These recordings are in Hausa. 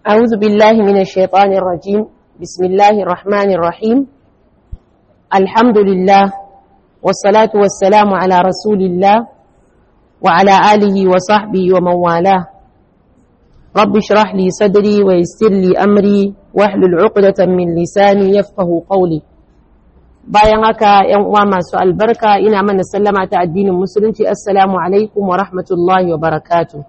أعوذ بالله من الشيطان الرجيم بسم الله الرحمن الرحيم الحمد لله والصلاة والسلام على رسول الله وعلى آله وصحبه ومن والاه رب اشرح لي صدري ويسر لي أمري واحلل عقدة من لساني يفقه قولي bayan haka ‘yan uwa masu albarka ina mana sallama ta addinin musulunci assalamu alaikum wa rahmatullahi wa barakatu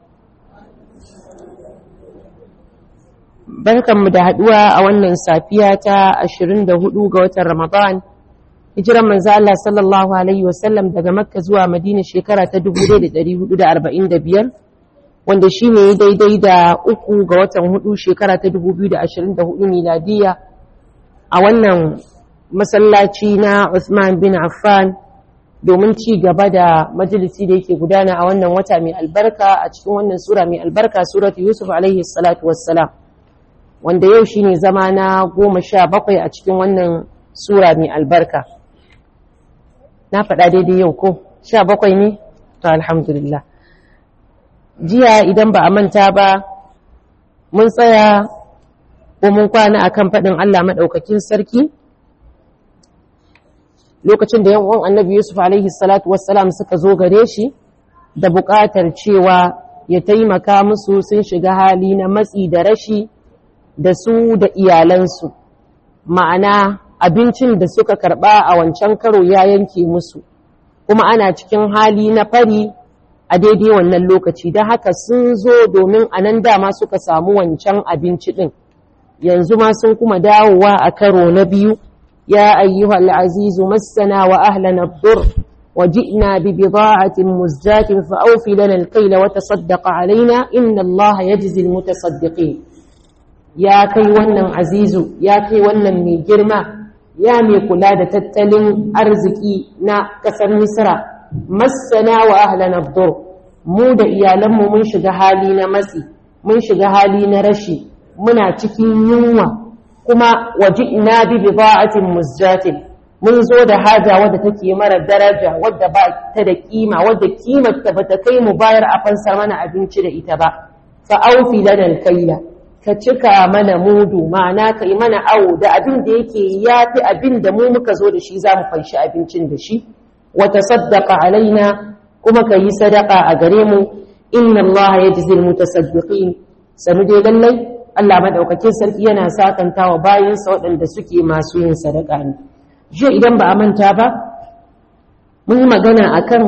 barkanmu da haduwa a wannan safiya ta 24 ga watan ramadan hijiran manzo Allah sallallahu alaihi wasallam daga makka zuwa madina shekara ta 1445 wanda shi ne daidai da uku ga watan hudu shekara ta 2024 miladiya a wannan masallaci na Usman bin Affan domin ci gaba da majalisi da yake gudana a wannan wata mai albarka a cikin wannan sura mai albarka suratu Yusuf alaihi salatu wassalam wanda yau shine zama na goma sha bakwai a cikin wannan sura mai albarka na faɗa daidai yau ko sha bakwai ne to alhamdulillah jiya idan ba a manta ba mun tsaya ko mun kwana akan faɗin Allah maɗaukakin sarki lokacin da yan uwan annabi Yusuf alaihi salatu wassalam suka zo gare shi da buƙatar cewa ya taimaka musu sun shiga hali na matsi da rashi da su da iyalansu ma'ana abincin da suka karɓa a wancan karo ya yanke musu kuma ana cikin hali na fari a daidai wannan lokaci don haka sun zo domin a nan dama suka samu wancan abinci ɗin yanzu ma sun kuma dawowa a karo na biyu يا أيها العزيز مسنا وأهلنا الضر وجئنا ببضاعة مزجاة فأوفي لنا الكيل وتصدق علينا إن الله يجزي المتصدقين يا كي ونن عزيز يا كي ونن مي جرما يا مي كلا تتلين أرزكي نا كسر مصر مسنا وأهلنا الضر mu da iyalanmu mun shiga hali na matsi mun shiga hali na rashi muna cikin yunwa kuma waji ina bi bida'atin muzjatin mun zo da haja wadda take mara daraja wadda ba ta da kima wadda kimar ta bata kai mu bayar a fansar mana abinci da ita ba fa aufi lana alkayla ka cika mana mudu ma'ana ka yi mana awo da abin da yake yafi abin da mu muka zo da shi za mu fanshi abincin da shi wa tasaddaqa alaina kuma ka yi sadaka a gare mu inna allaha yajzil mutasaddiqin sanu dai lallai Allah madaukakin sarki yana sakanta wa bayansa waɗanda suke masu yin sadaka ne. Jiya idan ba a manta ba, mun yi magana akan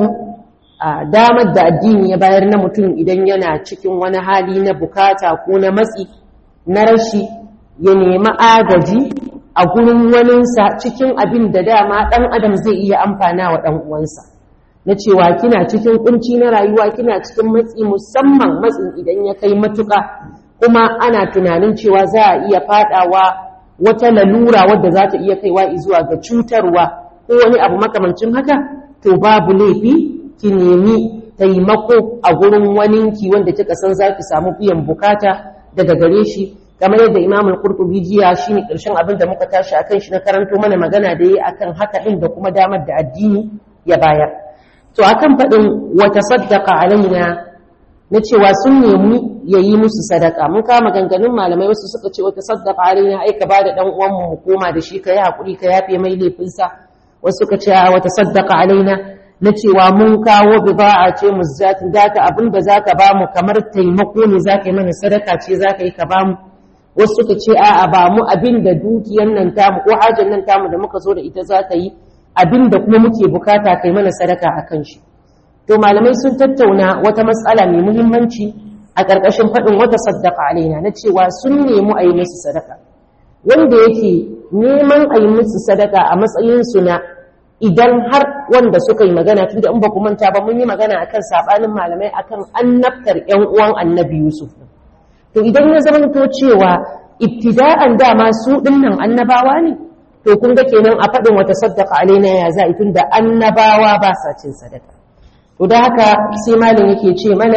damar da addini ya bayar na mutum idan yana cikin wani hali na bukata ko na matsi na rashi ya nemi agaji a gurin waninsa cikin abin da dama ɗan adam zai iya amfana wa ɗan uwansa. Na cewa kina cikin kunci na rayuwa kina cikin matsi musamman matsin idan ya kai matuƙa kuma ana tunanin cewa za a iya fadawa wata lalura wadda za ta iya kaiwa zuwa ga cutarwa ko wani abu makamancin haka to babu laifi ki nemi taimako a gurin waninki wanda kika san za ki samu biyan bukata daga gare shi kamar yadda Imam al-Qurtubi jiya shine karshen abin da muka tashi akan shi na karanto mana magana da yayi akan haka din da kuma damar da addini ya bayar to akan fadin wa tasaddaqa alaina na cewa sun nemi ya yi musu sadaka mun kama ganganin malamai wasu suka ce wata sadaka alaina ai ka bada dan uwanmu mu koma da shi ka yi hakuri ka yafe mai laifinsa wasu suka ce wata sadaka alaina na cewa mun kawo bida'a ce muzzatin da ka abin da zaka ba mu kamar taimako ne zaka yi mana sadaka ce zaka yi ka ba mu wasu suka ce a'a ba mu abin da dukiyar nan tamu ko hajar nan tamu da muka zo da ita zaka yi abin da kuma muke bukata kai mana sadaka akan shi to malamai sun tattauna wata matsala mai muhimmanci a ƙarƙashin faɗin wata saddaka alaina na cewa sun nemi a yi musu sadaka wanda yake neman a yi musu sadaka a matsayinsu na idan har wanda suka yi magana tun da in ba ku manta ba mun yi magana akan saɓanin malamai akan annabtar ƴan uwan annabi yusuf to idan ya zama to cewa ibtida'an dama su ɗinnan annabawa ne to kun ga kenan a faɗin wata saddaka alaina ya za tun da annabawa ba sa cin sadaka to da haka sai malam yake ce mana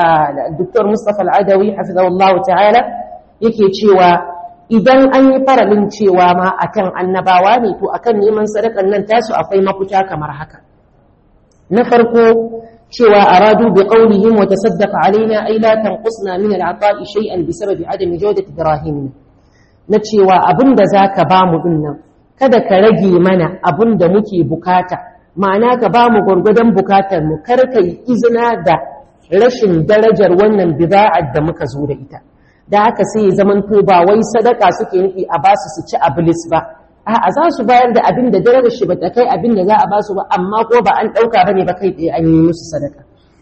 Dr. Mustapha Al-Adawi hafizahullahu ta'ala yake cewa idan an yi faralin cewa ma akan annabawa ne to akan neman sadakan nan tasu akwai mafuta kamar haka na farko cewa aradu bi qawlihim wa tasaddaq alaina ay la tanqusna min al-ata'i shay'an bi sababi adami jawdati dirahimina na cewa abinda zaka ba mu dinnan kada ka rage mana abinda muke bukata ma'ana ka ba mu gurgudan bukatar mu kar ka yi izina da rashin darajar wannan bida'ar da muka zo da ita da haka sai ya zamanto ba wai sadaka suke nufi a basu su ci ablis ba a'a za su bayar da abin da darajar shi bata kai abin da za a basu ba amma ko ba an dauka bane ba kai tsaye an yi musu sadaka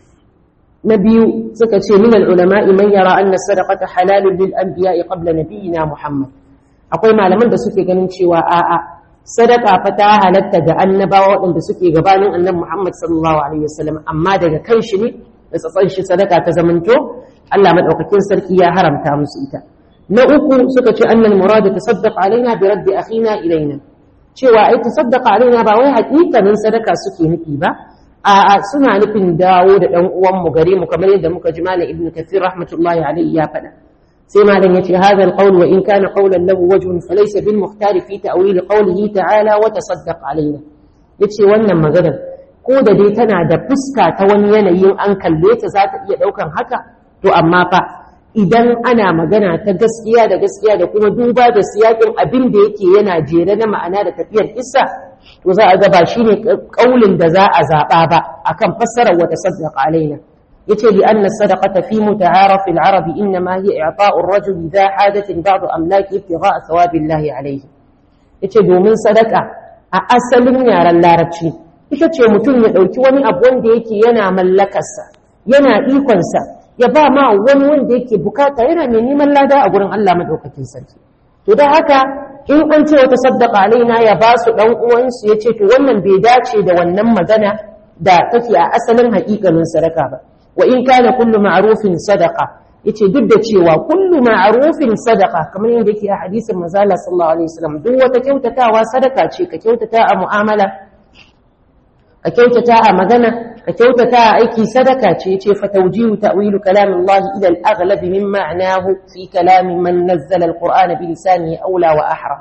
na biyu suka ce min al-ulama'i man yara anna sadaqata halalun lil anbiya'i qabla nabiyina muhammad akwai malaman da suke ganin cewa a'a sadaka fa ta halatta ga annabawa waɗanda suke gabanin annabi muhammad sallallahu alaihi wasallam amma daga kan shi ne da tsatsan shi sadaka ta zamanto Allah madaukakin sarki ya haramta musu ita na uku suka ce annal murad tasaddaq alaina bi radd akhina ilaina cewa ai tasaddaq alaina ba wai hakikanin sadaka suke nufi ba a suna nufin dawo da dan uwan mu gare mu kamar yadda muka ji malam ibnu kathir rahmatullahi alaihi ya faɗa sai malam yace hadha alqawl wa in kana qawlan lahu wajhun falaysa bil muhtar fi ta'wil qawlihi ta'ala wa tasaddaq alaina yace wannan maganar ko da dai tana da fuska ta wani yanayin an kalle ta za ta iya ɗaukan haka to amma fa idan ana magana ta gaskiya da gaskiya da kuma duba da siyakin abin da yake yana jere na ma'ana da tafiyar kissa to za a ga ba shine kaulin da za a zaba ba akan fassarar wata saddaqa alaina yace li anna sadaqata fi muta'araf al-arab inma hiya i'ta'u ar-rajul idha hadatin ba'd amlaki ibtigha'a thawabillahi alayhi yace domin sadaka a asalin yaren larabci ita ce mutum ya ɗauki wani abu wanda yake yana mallakarsa yana ikonsa ya ba ma wani wanda yake bukata yana mai neman lada a gurin Allah maɗaukakin sarki to da haka in an ce wata saddaka alaina ya ba su ɗan uwansu ya ce to wannan bai dace da wannan magana da take a asalin haƙiƙanin sadaka ba wa in kana kullu ma'rufin sadaka yace duk da cewa kullu ma'rufin sadaka kamar yadda yake a hadisin manzala sallallahu alaihi wasallam duk wata kyautatawa sadaka ce ka kyautata a mu'amala ka kyautata a magana ka kyautata a aiki sadaka ce yace fa tawjihu ta'wilu kalamillahi ila al-aghlab min ma'nahu fi kalami man nazzala al-qur'ana bi lisanihi aula wa ahra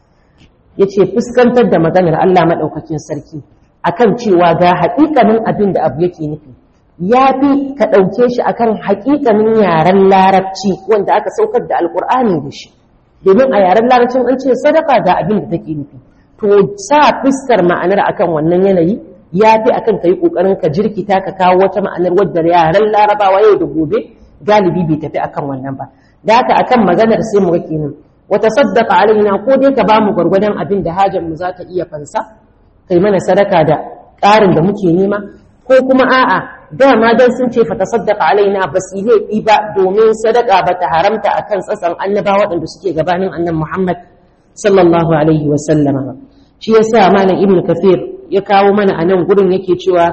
yace fuskantar da maganar Allah madaukakin sarki akan cewa ga haƙiƙanin abin da abu yake nufi yafi ka ɗauke shi akan haƙiƙanin yaren larabci wanda aka saukar da alƙur'ani da shi domin a yaren larabcin an ce sadaka ga abin da take nufi to sa fuskar ma'anar akan wannan yanayi ya fi akan ka yi ƙoƙarin ka jirkita ka kawo wata ma'anar wadda yaren larabawa yau da gobe galibi bai tafi akan wannan ba da haka akan maganar sai mu ga kenan wata saddaka alaina ko dai ka bamu gwargwadon abin da hajar mu za ta iya fansa kai mana sadaka da ƙarin da muke nema ko kuma a'a dama dan sun ce fa tasaddaqa alaina ba su laifi ba domin sadaka ba ta haramta akan tsatsan annabawa waɗanda suke gabanin annabi Muhammad sallallahu alaihi wa sallama ba shi yasa malam ibnu kafir ya kawo mana a nan gurin yake cewa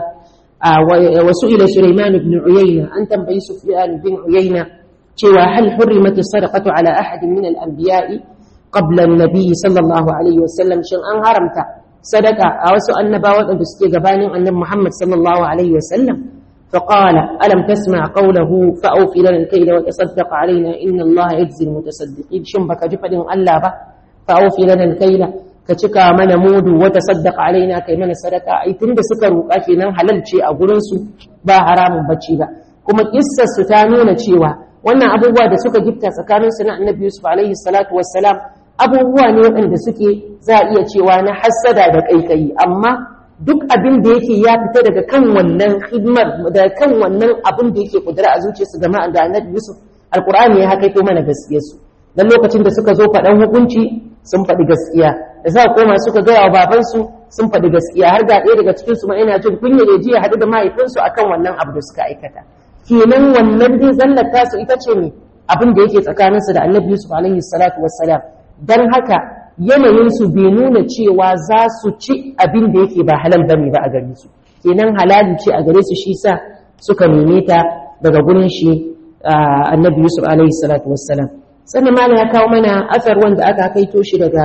wasu ila Sulaiman ibn Uyayna an tambayi Sufyan bin Uyayna cewa hal hurrimat as-sadaqatu ala ahadin min al-anbiya'i qabla an-nabi sallallahu alaihi wasallam shin an haramta sadaka a wasu annabawa da suke gabanin annabi Muhammad sallallahu alaihi wasallam فقال ألم تسمع قوله فأوفي لنا الكيل وتصدق علينا إن الله يجزي المتصدقين شنبك جفد ألا به فأوفي لنا الكيل ka cika mana mudu wata saddaka alaina kai mana sadaka ai tunda suka roƙa kenan halal ce a gurin su ba haramun bacci ba kuma kissar su ta nuna cewa wannan abubuwa da suka gifta tsakanin su na Annabi Yusuf alaihi salatu wassalam abubuwa ne waɗanda suke za a iya cewa na hassada da kaikayi amma duk abin da yake ya fita daga kan wannan hidimar da kan wannan abin da yake kudura a zuciyarsu game da Annabi Yusuf alqur'ani ya hakaito mana gaskiyarsu dan lokacin da suka zo faɗan hukunci sun faɗi gaskiya da za koma suka gaya wa babansu sun faɗi gaskiya har ga ɗaya daga cikinsu ma ina jin kunya da jiya haɗu da mahaifinsu akan wannan abu da suka aikata kenan wannan dai zallar tasu ita ce ne abin da yake tsakaninsu da annabi yusuf alaihi salatu wassalam dan haka yanayinsu bai nuna cewa za su ci abin da yake ba halal bane ba a gare su kenan halali ce a gare su shi sa suka neme ta daga gurin shi annabi yusuf alaihi salatu wassalam sannan malam ya kawo mana asar wanda aka kaito shi daga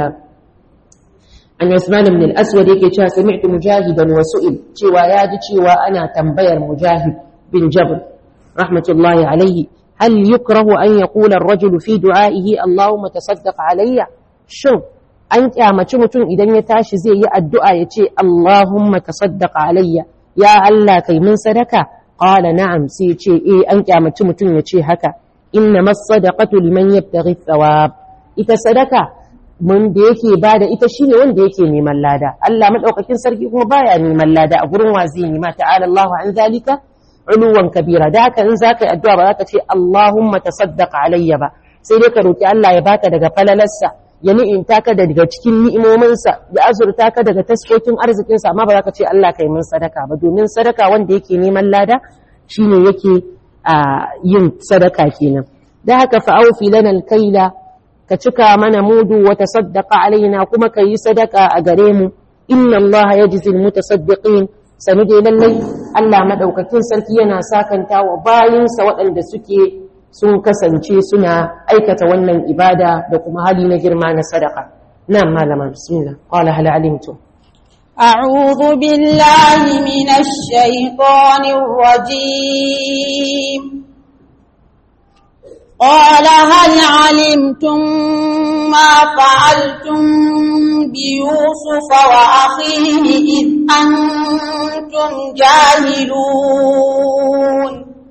an Usman ibn al-Aswad yake cewa sami'tu mujahidan wa su'il cewa ya ji cewa ana tambayar mujahid bin Jabr rahmatullahi alayhi hal yukrahu an yaqula ar-rajul fi du'a'ihi Allahumma tasaddaq alayya shin an kyamaci mutum idan ya tashi zai yi addu'a ya ce Allahumma tasaddaq alayya ya Allah kai min sadaka qala na'am sai ce eh an kyamaci mutum ya ce haka inna masadaqatu liman yabtaghi thawab ita sadaka mun da yake bada ita shine wanda yake neman lada Allah madaukakin sarki kuma baya neman lada a gurin wazi ne ma ta'ala Allahu an zalika uluwan kabira da haka in zaka yi addu'a ba zaka ce Allahumma tasaddaq alayya ba sai dai ka roki Allah ya baka daga falalarsa ya ni'imta ka daga cikin ni'imominsa ya azurta ka daga taskokin arzikinsa amma ba za ka ce Allah kai min sadaka ba domin sadaka wanda yake neman lada shine yake yin sadaka kenan da haka fa'aufi lana alkaila ka cika mana mudu wa tasaddaqa alaina kuma ka yi sadaka a gare mu inna Allah yajzi almutasaddiqin sanu dai lallai Allah madaukakin sarki yana sakanta wa bayinsa waɗanda suke sun kasance suna aikata wannan ibada da kuma hali na girma na sadaka nan malama bismillah qala hal alimtum أعوذ بالله من الشيطان الرجيم قال هل علمتم ما فعلتم بيوسف وأخيه إذ أنتم جاهلون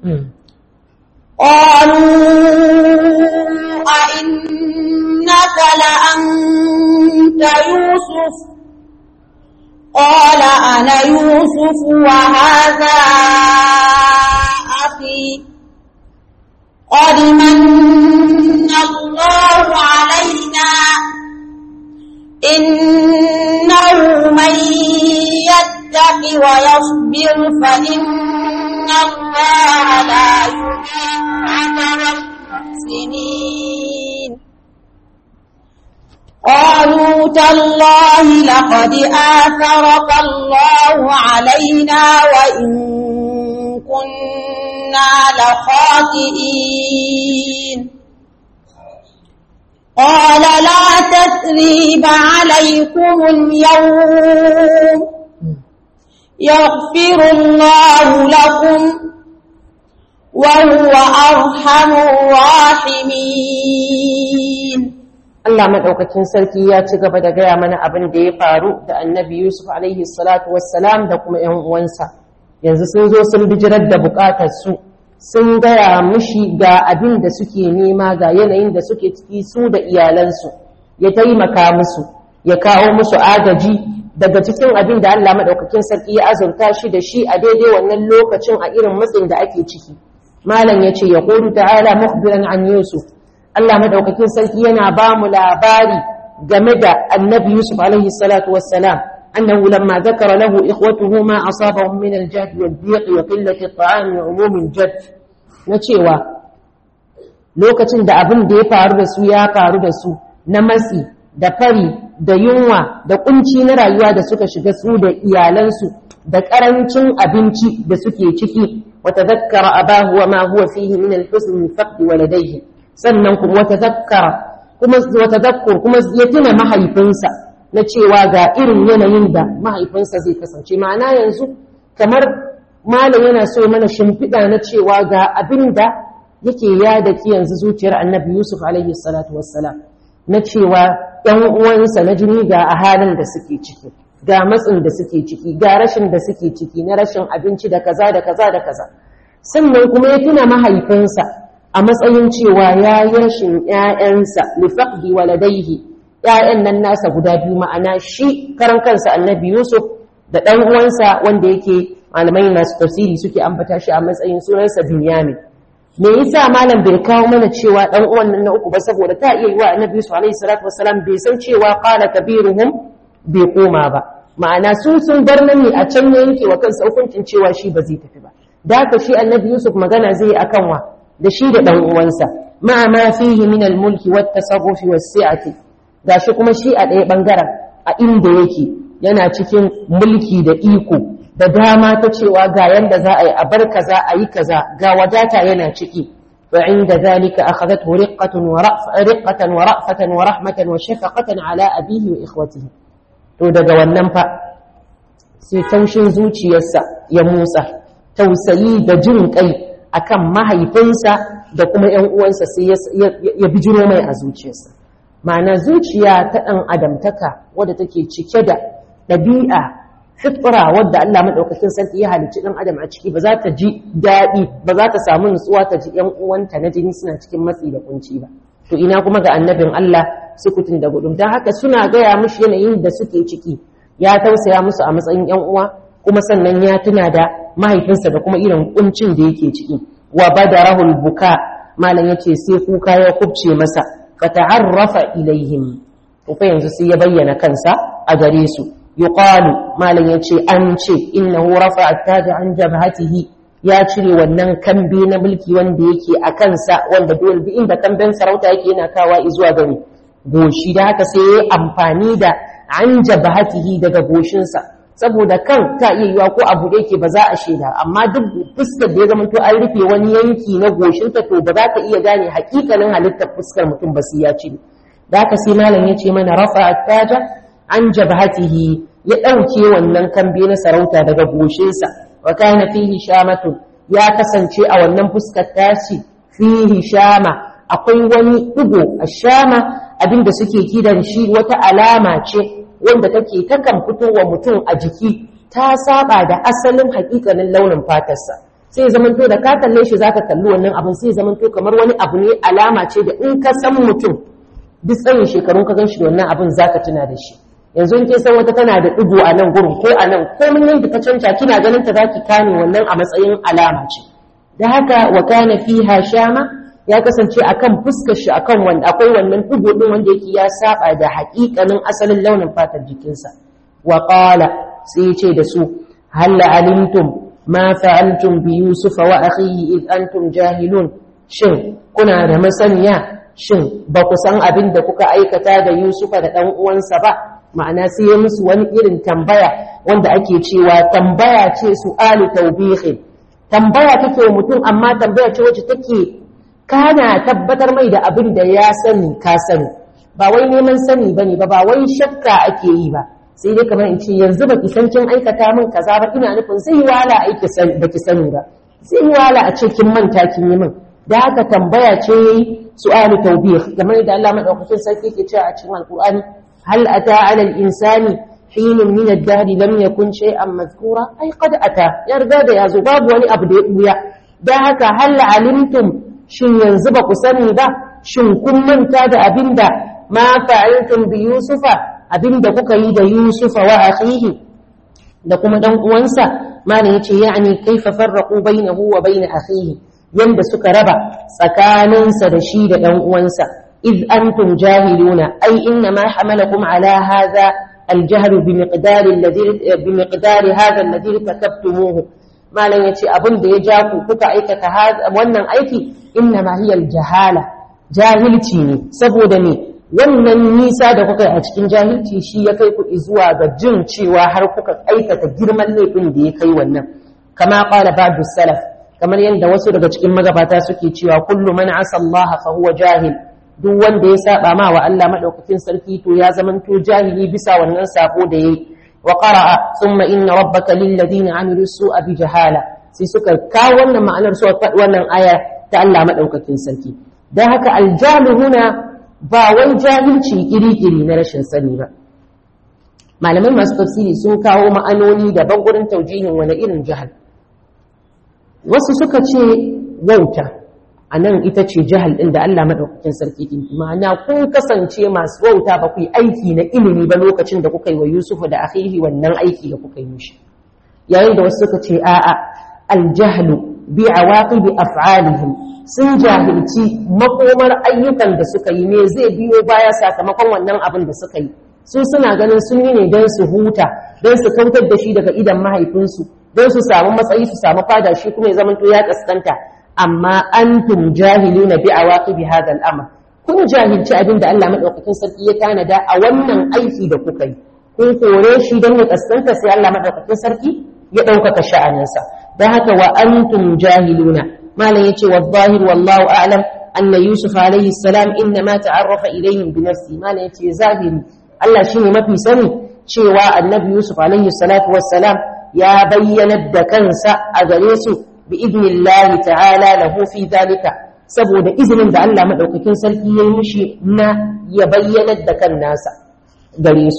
قالوا أئنك لأنت يوسف قال أنا يوسف وهذا أخي قد من الله علينا إنه من يتق ويصبر فإن الله لا يضيع أجر المحسنين قالوا تالله لقد آثرك الله علينا وإن كنا لخاطئين قال لا تثريب عليكم اليوم يغفر الله لكم وهو أرحم الراحمين Allah maɗaukakin sarki ya ci gaba da gaya mana abin da ya faru da annabi Yusuf alaihi salatu wassalam da kuma ‘yan uwansa. Yanzu sun zo sun bijirar da buƙatar su, sun gaya mushi ga abin da suke nema ga yanayin da suke ciki su da iyalansu, ya taimaka musu, ya kawo musu agaji daga cikin abin da Allah maɗaukakin sarki ya azurta shi da shi a daidai wannan lokacin a irin matsin da ake ciki. Malam ya ce, ya ta'ala mukhbiran an Yusuf, Allah madaukakin sarki yana ba mu labari game da annabi Yusuf alaihi salatu wassalam annahu lamma zakara lahu ikhwatuhu ma asabahum min al-jahd wal-dhiq wa qillati at-ta'am wa umum al-jadd na cewa lokacin da abin da ya faru da su ya faru da su na matsi da fari da yunwa da kunci na rayuwa da suka shiga su da iyalansu da karancin abinci da suke ciki wa tadhakkara abahu wa ma huwa fihi min al-husn faqd waladayhi sannan kuma wata zakkara kuma wata zakkur kuma ya tuna mahaifinsa na cewa ga irin yanayin da mahaifinsa zai kasance ma'ana yanzu kamar malam yana so mana shimfiɗa na cewa ga abin da yake yada ki yanzu zuciyar annabi yusuf alaihi salatu wassalam na cewa ‘yan uwansa na jini ga a halin da suke ciki ga matsin da suke ciki ga rashin da suke ciki na rashin abinci da kaza da kaza da kaza sannan kuma ya tuna mahaifinsa a matsayin cewa ya yi rashin ‘ya'yansa lifaƙi waladaihi ‘ya'yan nan nasa guda biyu ma'ana shi karan kansa annabi Yusuf da ɗan uwansa wanda yake malamai masu tafsiri suke ambata shi a matsayin sunansa Binyamin. Me yasa malam bai kawo mana cewa ɗan uwan nan na uku ba saboda ta iya yi wa annabi Yusuf alaihi salatu wassalam bai san cewa qala kabiruhum bai koma ba. Ma'ana sun sun bar nan ne a can ya yanke wa kansa hukuncin cewa shi ba zai tafi ba. Da haka shi annabi Yusuf magana zai yi akan wa da shi da ɗan uwansa ma ma fihi min al-mulki wat tasarrufi was si'ati gashi kuma shi a ɗaya bangaren a inda yake yana cikin mulki da iko da dama ta cewa ga yanda za a yi a bar kaza a yi kaza ga wadata yana ciki fa inda zalika akhadathu riqqatun wa riqqatan wa ra'fatan wa rahmatan wa shafaqatan ala abihi wa ikhwatihi to daga wannan fa sai taushin zuciyarsa ya motsa tausayi da jin kai akan mahaifinsa da kuma ‘yan uwansa sai ya bijiro mai a zuciyarsa. Ma'ana zuciya ta ɗan adamtaka wadda take cike da ɗabi'a fitra wadda Allah madaukakin sarki ya halicci dan adam a ciki ba za ta ji daɗi ba za ta samu nutsuwa ta ji ƴan uwanta na jini suna cikin matsi da kunci ba to ina kuma ga annabin Allah sukutun da gudun dan haka suna gaya mushi yanayin da suke ciki ya tausaya musu a matsayin ƴan uwa kuma sannan ya tuna da mahaifinsa da kuma irin kuncin da yake ciki wa badarahul buka malam yace sai kuka ya kubce masa fata'arrafa ilaihim to fa yanzu sai ya bayyana kansa a gare su yuqalu malam yace an ce innahu rafa'a at-taj an jabhatihi ya cire wannan kambe na mulki wanda yake a kansa wanda dole duk inda kamben sarauta yake yana kawa zuwa gani goshi da haka sai ya amfani da an jabhatihi daga goshinsa saboda kan ta iya yiwa ko abu da yake ba za a shaida amma duk fuskar da ya zama to an rufe wani yanki na goshinta to ba za ka iya gane hakikanin halittar fuskar mutum ba sai ya cire da haka sai malam ya ce mana rafa attaja an jabhatihi ya ɗauke wannan kambe na sarauta daga goshinsa wa kana fihi shamatun ya kasance a wannan fuskar tashi fihi shama akwai wani ɗigo a shama abinda suke kidan shi wata alama ce wanda take takan fito wa mutum a jiki ta saba da asalin hakikanin launin fatarsa sai zamanto da ka kalle shi zaka kalli wannan abin sai zamanto kamar wani abu ne alama ce da in ka san mutum duk tsayin shekarun ka gan shi da wannan abin zaka tuna da shi yanzu in ke san wata tana da ɗigo a nan gurin ko a nan ko mun yanki ta canta kina ganin ta zaki kane wannan a matsayin alama ce da haka wa kana fiha shama ya kasance akan fuskar shi akan wanda akwai wannan ɗigo din wanda yake ya saba da haƙiƙanin asalin launin fatar jikinsa wa qala sai ce da su hal alimtum ma fa'altum bi yusufa wa akhihi id antum jahilun shin kuna da masaniya shin ba ku san abin da kuka aikata da yusufa da ɗan uwansa ba ma'ana sai ya musu wani irin tambaya wanda ake cewa tambaya ce su'alu tawbihin tambaya take mutum amma tambaya ce wacce take kana tabbatar mai da abin da ya sani ka sani ba wai neman sani bane ba ba wai shakka ake yi ba sai dai kamar in ce yanzu baki san kin aikata min kaza ba ina nufin zai yi wala aiki baki sani ba zai yi wala a ce kin manta kin yi min da haka tambaya ce su'alu tawbih kamar da Allah madaukakin sarki ke cewa a cikin alqur'ani hal ata 'ala al-insani حين من الدهر لم يكن شيئا مذكورا أي قد أتى يرجى ده يازو باب وني أبدي أبويا ده هكا هل علمتم شن ينزبك سني با شن كن من تاد أبندا ما فعلتم بيوسف أبندا كوكا يد يوسف وأخيه da kuma dan uwansa malam yace yani kaifa farraqu bainahu wa bain akhihi yanda suka raba tsakaninsa da shi da dan uwansa iz antum jahiluna ai inna ma hamalakum ala hadha الجهل بمقدار الذي بمقدار هذا الذي كتبتموه ما لن يتي abin da ya ja ku kuka aikata wannan aiki innama hiya aljahala jahilci ne saboda ne wannan nisa da kuka yi a cikin jahilci shi ya kai ku zuwa ga jin cewa har kuka aikata girman laifin da ya kai wannan kama qala ba'du salaf kamar yadda wasu daga cikin magabata suke cewa kullu man asa Allah fa huwa jahil duk wanda ya saba ma wa Allah madaukakin sarki to ya zamanto jahili bisa wannan sako da yayi wa qara'a thumma inna rabbaka lil ladina amilu su'a bi jahala sai suka kawo wannan ma'anar su wannan aya ta Allah madaukakin sarki dan haka aljalu huna ba wai jahilci kirikiri na rashin sani ba malamai masu tafsiri sun kawo ma'anoni daban gurin taujihin wani irin jahal wasu suka ce wauta a nan ita ce jihar ɗin da Allah maɗaukakin sarki ɗin ma'ana kun kasance masu wauta ba ku yi aiki na ilimi ba lokacin da kuka yi wa Yusufu da akhihi wannan aiki da kuka yi mishi yayin da wasu suka ce a'a aljahlu bi awaqibi af'alihim sun jahilci makomar ayyukan da suka yi me zai biyo baya sakamakon wannan abin da suka yi su suna ganin sun yi ne don su huta don su kautar da shi daga idan mahaifinsu don su samu matsayi su samu fada shi kuma ya zamanto ya kaskanta amma antum jahiluna bi awaqibi hadha al-amr kun jahilci abin da Allah madaukakin sarki ya tanada a wannan aiki da kuka yi kun kore shi don ya kaskanta sai Allah madaukakin sarki ya ɗaukaka sha'aninsa dan haka wa antum jahiluna malam yace wa zahir wallahu a'lam anna yusuf alayhi salam inna ma ta'arrafa ilayhim bi nafsi malam yace zahiri Allah shine mafi sani cewa annabi yusuf alayhi salatu wassalam ya bayyana da kansa a gare su بإذن الله تعالى له في ذلك saboda izinin da Allah madaukakin sarki ya yi mishi na ya bayyana da kan nasa gare su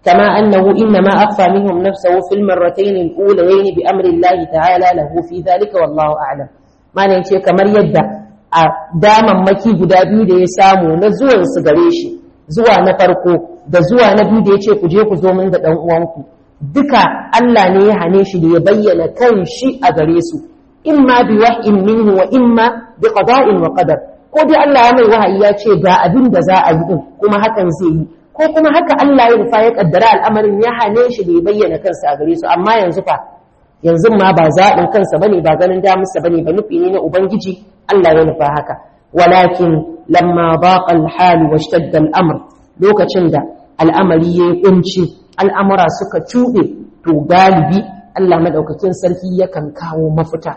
كما أنه إنما أخفى منهم نفسه في المرتين الأوليين بأمر الله تعالى له في ذلك والله أعلم ما نيتي كمر يدى daman maki guda biyu da ya samu na zuwan su gare shi zuwa na farko da zuwa na biyu da ya ce ku je ku zo min da ɗan uwanku duka Allah ne ya hane shi da ya bayyana kan shi a gare su imma bi wahyin minhu wa imma bi qada'in wa qadar ko dai Allah ya mai wahayi ya ce ga abin da za a yi din kuma hakan zai yi ko kuma haka Allah ya rufa ya kaddara al'amarin ya hane shi da ya bayyana kansa a gare su amma yanzu fa yanzu ma ba zaɓin kansa bane ba ganin damusa bane ba nufi ne na ubangiji Allah ya nufa haka walakin lamma baqa al-hal wa ishtadda al-amr lokacin da al'amari yayi kunci al'amura suka cuɗe to galibi Allah madaukakin sarki yakan kawo mafita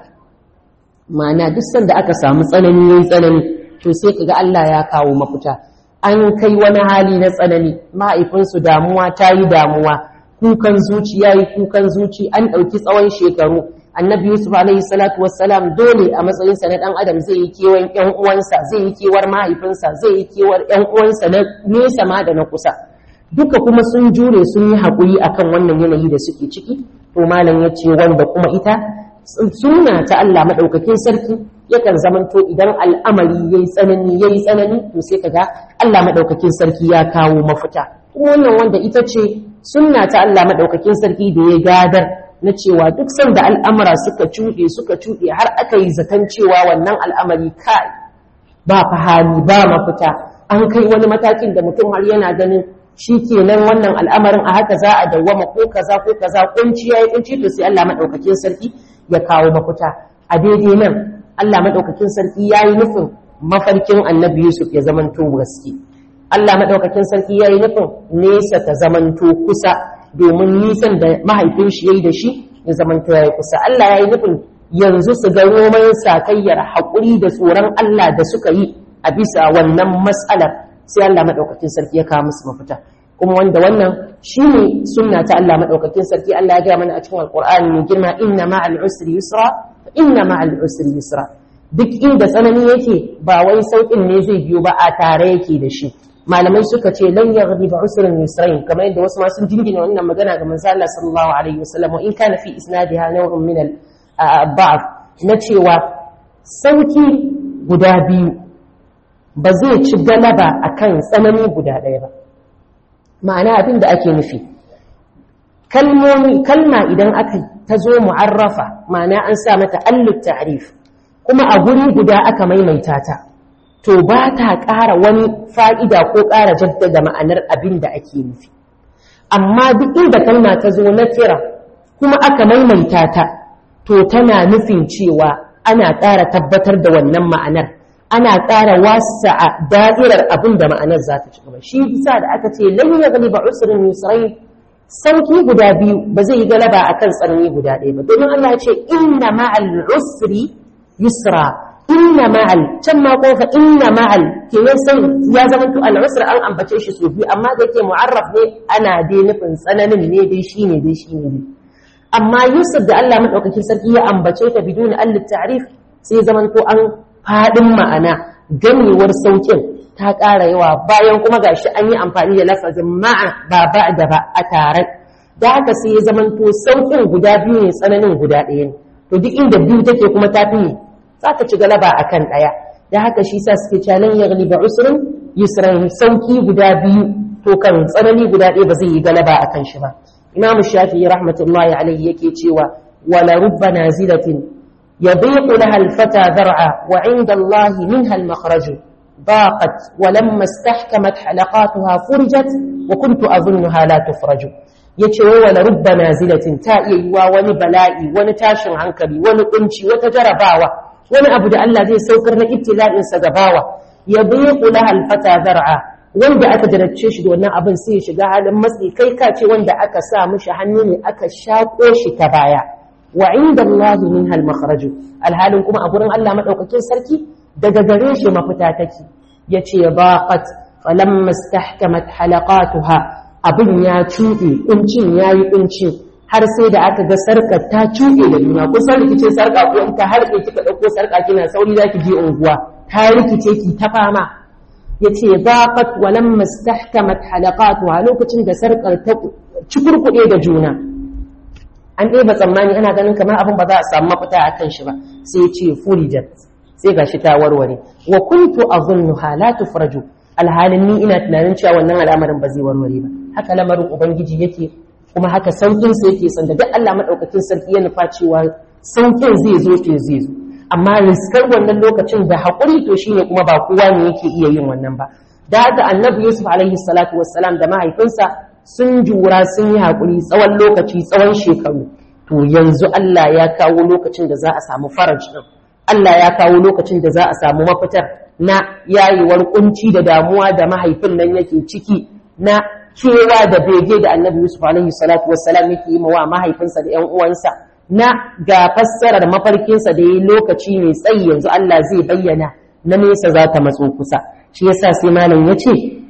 ma'ana duk sanda aka samu tsanani yayi tsanani to sai kaga Allah ya kawo mafita an kai wani hali na tsanani mahaifinsu damuwa ta yi damuwa kukan zuci ya yi kukan zuci an ɗauki tsawon shekaru annabi yusuf alaihi salatu wassalam dole a matsayinsa na ɗan adam zai yi kewan ƴan uwansa zai yi kewar mahaifinsa zai yi kewar ƴan uwansa na nesa ma da na kusa duka kuma sun jure sun yi haƙuri akan wannan yanayi da suke ciki to malam ya ce wanda kuma ita suna ta Allah maɗaukakin sarki yakan zamanto idan al'amari ya yi tsanani ya yi tsanani to sai kaga Allah maɗaukakin sarki ya kawo mafita kuma wannan wanda ita ce sunna ta Allah maɗaukakin sarki da ya gadar na cewa duk sanda al'amura suka cuɗe suka cuɗe har aka yi zaton cewa wannan al'amari kai ba fahami ba mafita an kai wani matakin da mutum har yana ganin shi kenan wannan al'amarin a haka za a dawwama ko kaza ko kaza kunci yayi kunci to sai Allah maɗaukakin sarki ya kawo mafita a daidai nan Allah maɗaukakin sarki ya yi nufin mafarkin annabi Yusuf ya zamanto gaske. Allah maɗaukakin sarki ya yi nufin nesa ta zamanto kusa domin nisan da mahaifin shi ya yi da shi ya zamanto ya yi kusa. Allah ya yi nufin yanzu su ga roman sakayyar haƙuri da tsoron Allah da suka yi a bisa wannan matsalar sai Allah maɗaukakin sarki ya kawo musu mafita. kuma wanda wannan shi ne sunna ta Allah maɗaukakin sarki Allah ya gaya mana a cikin alƙur'ani mai girma inna ma'al usri yusra inna ma'al usri yusra duk inda tsanani yake ba wai sauƙin ne zai biyo ba a tare yake da shi malamai suka ce lan yaghli ba usrin yusrain kamar yadda wasu ma sun jingina wannan magana ga manzo Allah sallallahu alaihi wasallam wa in kana fi isnadiha naw'un min al ba'd na cewa sauki guda biyu ba zai ci galaba akan tsanani guda ɗaya ba ma'ana abin da ake nufi kalmomi kalma idan aka ta zo mu'arrafa ma'ana an sa mata allut ta'rif kuma a guri guda aka maimaita ta to ba ta ƙara wani fa'ida ko ƙara jaddada ma'anar abin da ake nufi amma duk inda kalma ta zo na kira kuma aka maimaita ta to tana nufin cewa ana ƙara tabbatar da wannan ma'anar ana ƙara wasa a da'irar abin da ma'anar za ta ci gaba shi bisa da aka ce lan ya galiba usrin yusrain sauki guda biyu ba zai yi galaba akan tsanani guda ɗaya ba domin Allah ya ce inna ma'al usri yusra inna ma'al can ma ko fa inna ma'al ke san ya zama to al usra an ambace shi su biyu amma da yake mu'arraf ne ana dai nufin tsananin ne dai shine dai shine dai amma yusuf da Allah madaukakin sarki ya ambace ta biduni al ta'rif sai zaman to an faɗin ma'ana ganewar sauƙin ta ƙara yawa bayan kuma gashi an yi amfani da lafazin ma'a ba ba da ba a tare da haka sai ya zamanto sauƙin guda biyu ne tsananin guda ɗaya ne to duk inda biyu take kuma ta fi za ta ci galaba a kan ɗaya da haka shi sa suke canan ya galiba usrin yusran sauƙi guda biyu to kan tsanani guda ɗaya ba zai yi galaba a kan shi ba imamu shafi'i rahmatullahi alaihi yake cewa wala rubba nazilatin يضيق لها الفتى ذرعا وعند الله منها المخرج ضاقت ولما استحكمت حلقاتها فرجت وكنت أظنها لا تفرج yace wala rubba nazilatin ta iya yiwa wani bala'i wani tashin hankali wani kunci wata jarabawa wani abu da Allah zai saukar na ibtila'in sa gabawa ya biqu laha alfata zar'a wanda aka jarabce shi da wannan abin sai ya shiga halin matsi kai ka ce wanda aka sa mishi hannu ne aka shako shi ta baya wa inda Allah min hal makharaju alhalin kuma a gurin Allah madaukakin sarki daga gare shi mafita take yace baqat falamma istahkamat halaqatuha abin ya cuɗe kuncin yayi kunci har sai da aka ga sarkar ta cuɗe da juna kusan rikice sarka ko in ta harke kika dauko sarka kina sauri zaki je unguwa ta rikice ki ta fama yace daqat wa lamma istahkamat halaqatuha lokacin da sarkar ta cikurkuɗe da juna an ɗeba tsammani ana ganin kamar abin ba za a samu mafita a kan shi ba sai ya ce furijat sai gashi ta warware wa kuntu azunnuha la tufraju alhalin ni ina tunanin cewa wannan al'amarin ba zai warware ba haka lamarin ubangiji yake kuma haka saukin sa yake sanda duk Allah madaukakin sarki ya nufa cewa saukin zai zo to zai zo amma riskar wannan lokacin da haƙuri to shine kuma ba kowa ne yake iya yin wannan ba da haka annabi yusuf alaihi salatu wassalam da mahaifinsa sun jura sun yi haƙuri tsawon lokaci tsawon shekaru to yanzu Allah ya kawo lokacin da za a samu faraj din Allah ya kawo lokacin da za a samu mafitar na yayewar kunci da damuwa da mahaifin nan yake ciki na kewa da bege da annabi yusuf alaihi salatu wassalam yake yi wa mahaifinsa da 'yan uwansa na ga fassarar mafarkinsa da yi lokaci mai tsayi yanzu Allah zai bayyana na nesa za ta matso kusa shi yasa sai malam ya ce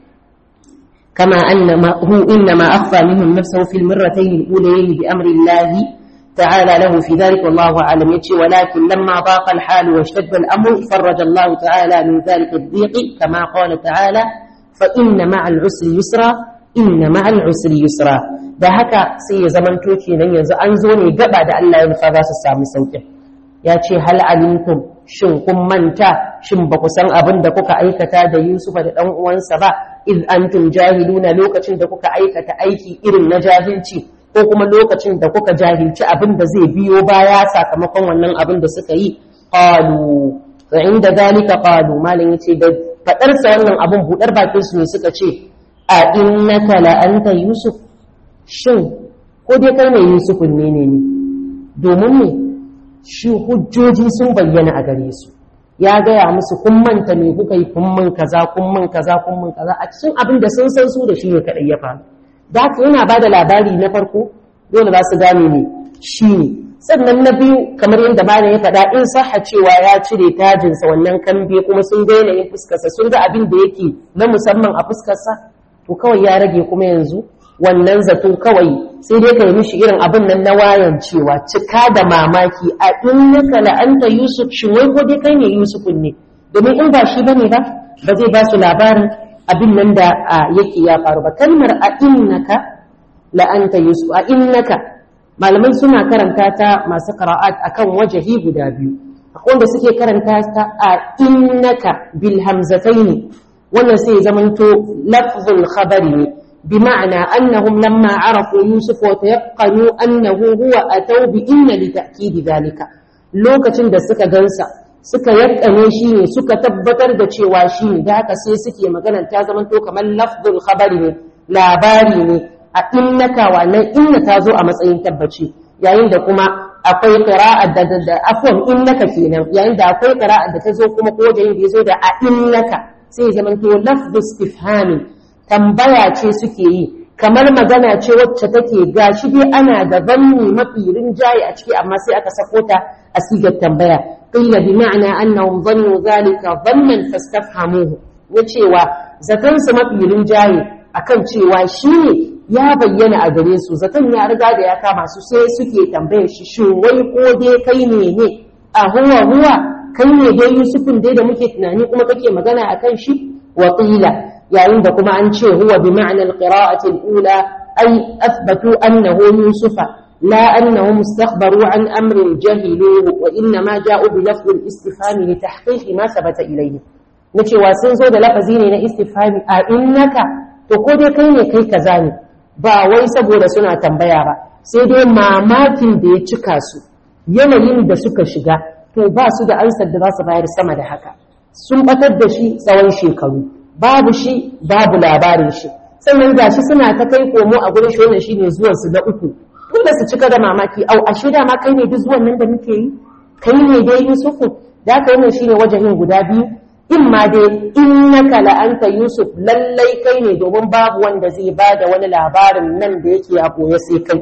kama annama hu innama akhfa minhum nafsahu fil marratayn al-ulayayn bi amri Allah ta'ala lahu fi dhalika wallahu a'lam yace walakin lamma daqa al-hal wa ishtadda al-amr farraja Allah ta'ala min dhalika ad-dhiq kama qala ta'ala fa inna ma'a al-usri yusra inna ma'a al-usri yusra da haka sai ya zamanto kenan yanzu an zo ne gaba da Allah ya nufa za su samu sauƙin ya ce hal alimtum shin kun manta shin ba ku san abin da kuka aikata da Yusufa da ɗan uwansa ba iz antum jahiluna lokacin da kuka aikata aiki irin na jahilci ko kuma lokacin da kuka jahilci abin da zai biyo baya sakamakon wannan abin da suka yi qalu fa inda dalika qalu malam yace da fadarsa wannan abin budar bakin su ne suka ce a innaka la anta yusuf shin ko dai kai mai yusufun ne ne ne domin me shi hujjoji sun bayyana a gare su ya gaya musu kun manta me kuka yi kun man kaza kun man kaza kun man kaza a cikin abin da sun san su da shi ne kadai ya faru da haka yana ba da labari na farko dole za su gane ne shi ne sannan na biyu kamar yadda malam ya faɗa in saha cewa ya cire tajinsa wannan kambe kuma sun ga yanayin fuskarsa sun ga abin da yake na musamman a fuskarsa to kawai ya rage kuma yanzu wannan zato kawai sai dai ka yi mishi irin abin nan na wayan cewa cika da mamaki a innaka la'anta yusuf shin wai ko dai kai ne yusufun ne domin in ba shi bane ba ba zai ba su labarin abin nan da yake ya faru ba kalmar a innaka la'anta yusuf a innaka malamai suna karanta ta masu qira'at akan wajahi guda biyu akwai wanda suke karanta ta a innaka bil hamzataini wannan sai zamanto lafzul khabari ne بمعنى أنهم لما عرفوا يوسف وتيقنوا أنه هو أتوا بإن لتأكيد ذلك لوكتين da suka gansa suka yakkane shi ne suka tabbatar da cewa shi ne da haka sai suke magana ta zama to kamar lafzul khabari ne labari ne a innaka wannan inna ta zo a matsayin tabbaci yayin da kuma akwai qira'at da da afwan innaka kenan yayin da akwai qira'at da ta zo kuma ko da yin da yazo da a innaka sai zama to lafzu istifhamin tambaya ce suke yi kamar magana ce wacce take gashi dai ana da zanni mafi rinjaye a ciki amma sai aka sako ta a sigar tambaya qila bi ma'ana annahum dhannu zalika dhannan fastafhamuhu ya cewa zaton su mafi rinjaye akan cewa shine ya bayyana a gare su zaton ya riga da ya kama su sai suke tambayar shi shin wai ko dai kai ne ne a huwa huwa kai ne dai yusufin dai da muke tunani kuma kake magana akan shi wa qila yayin da kuma an ce huwa bi ma'anar qira'ati al-ula ay athbatu annahu yusufa la annahu mustakhbaru an amrin jahiluhu wa inna ma ja'u bi lafz al-istifham li tahqiq ma thabata ilayhi nace wa sun zo da lafazi ne na istifhami a innaka to ko dai kai ne kai kaza ne ba wai saboda suna tambaya ba sai dai mamakin da ya cika su yanayin da suka shiga to ba su da ansar da za su bayar sama da haka sun batar da shi tsawon shekaru babu shi babu labarin shi sannan gashi suna ta kai komo a gurin shi wannan shine zuwan su na uku dole su cika da mamaki au ashe da ma kai ne duk zuwan nan da muke yi kai ne dai Yusufu da ka wannan shine wajahin guda biyu in ma dai innaka la anta Yusuf lallai kai ne domin babu wanda zai bada wani labarin nan da yake a boye sai kai